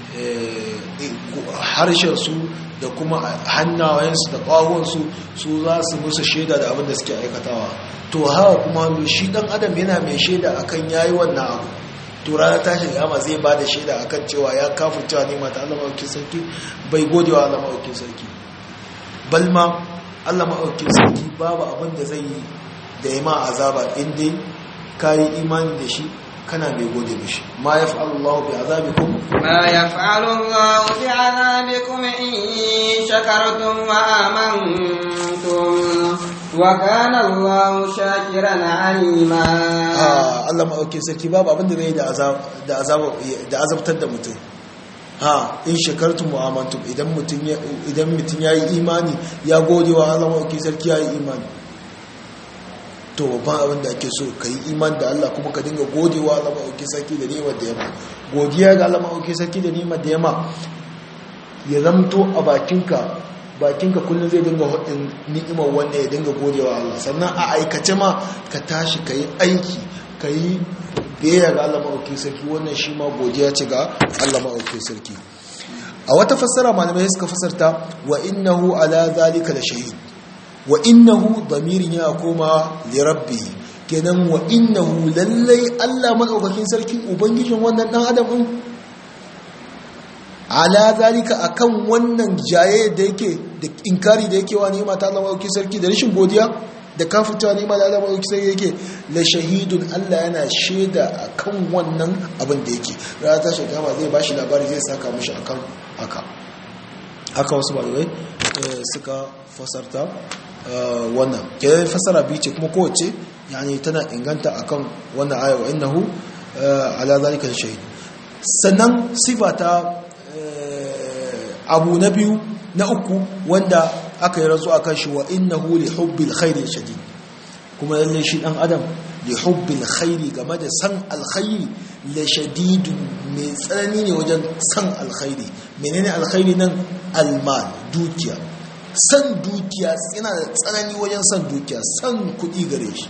harshensu da kuma hannayensu da ƙwahonsu su za su musu shaida da abin da suke aikatawa to hawa kuma shi ɗan adam yana mai shaida akan yayi wannan abu to ranar tashin yama zai ba da shaida akan cewa ya kafin cewa nema ta Allah maɗaukin sarki bai gode wa Allah maɗaukin sarki balma Allah maɗaukin sarki babu abin da zai yi da ya ma azaba inda ka yi imani da shi kana mai gode mishi ma ya fa'alu Allah bi azabikum ma ya fa'alu Allah bi azabikum in shakartum wa amantum wa kana Allah shakiran alima ah Allah ma auke sarki babu abin da zai da azab da azab da azabtar da mutum ha in shakartum wa amantum idan mutum ya idan mutum yayi imani ya gode wa Allah ma auke sarki yayi imani to babban abin da ake so ka yi iman da Allah kuma ka dinga godewa Allah maɗauki sarki da ni'imar da yamma godiya ga Allah maɗauki sarki da ni'imar da yamma ya zamto a bakinka bakinka kullum zai dinga hudin ni'imar wanda ya dinga godewa Allah sannan a aikace ma ka tashi ka yi aiki ka yi biyayya ga Allah maɗauki sarki wannan shi ma godiya ce ga Allah maɗauki sarki a wata fassara malamai suka fasarta wa innahu ala zalika da shahid wa innahu damirin ya koma li rabbi kenan wa innahu lallai Allah madaukakin sarki ubangijin wannan dan adam din ala zalika akan wannan jaye da yake da inkari da yake wa ni'ima ta Allah madaukakin sarki da rashin godiya da kafircewa ni'ima da Allah madaukakin sarki yake la shahidun Allah yana shaida akan wannan abin da yake rana ta shi kama zai bashi labari zai saka mishi akan haka haka wasu malamai suka fasarta wannan kenan fasara biyu ce kuma kowace yani tana inganta akan wannan aya wa innahu ala zalika shahid sannan sifa ta abu na biyu na uku wanda aka yi razu akan shi wa innahu li hubbil khairi shadid kuma lalle shi dan adam li hubbil khairi game da san alkhairi la shadid mai tsanani ne wajen san alkhairi menene alkhairi nan almal dukiya san dukiya yana da tsanani wajen san dukiya san kuɗi gare shi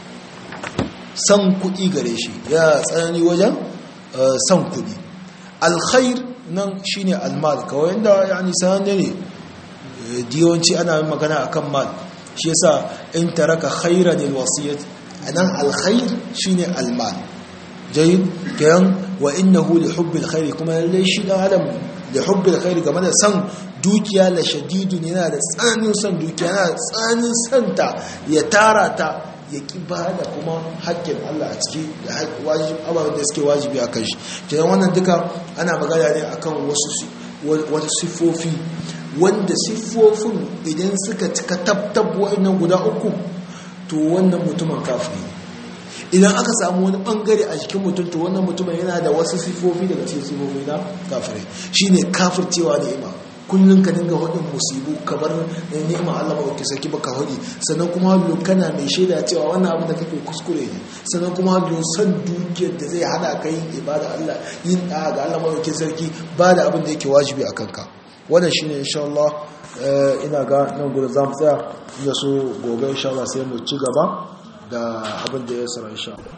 san kuɗi gare shi ya tsanani wajen san kuɗi alkhair nan shine almal kawai inda yani sananne ne diyawanci ana magana akan mal shi yasa in taraka khairan alwasiyat anan alkhair shine almal jayyid kayan wa innahu li hubbil khair kuma lalle shi dan adam da hubbil khair game da san dukiya la shadidun yana da tsananin san dukiya yana da tsananin santa ya tara ta ya ki ba da kuma haƙƙin Allah a ciki da ababen da suke wajibi a kan shi kenan wannan duka ana magana ne akan wasu wasu siffofi wanda siffofin idan suka cika tabtab wa'annan guda uku to wannan mutumin kafiri idan aka samu wani bangare a jikin mutum to wannan mutumin yana da wasu siffofi daga cikin siffofi na kafirai shine kafircewa da ima kullum ka dinga hudin musibu kamar ni'ima Allah ba saki baka hudi sannan kuma hallo kana mai shaida cewa wannan abin da kake kuskure ne sannan kuma hallo san dukiyar da zai hana ka yin ibada Allah yin da ga Allah ba sarki ba da abin da yake wajibi a kanka wannan shine insha Allah ina ga nan gurin zamu tsaya ya so gobe insha Allah sai mu ci gaba da abin da ya sara insha Allah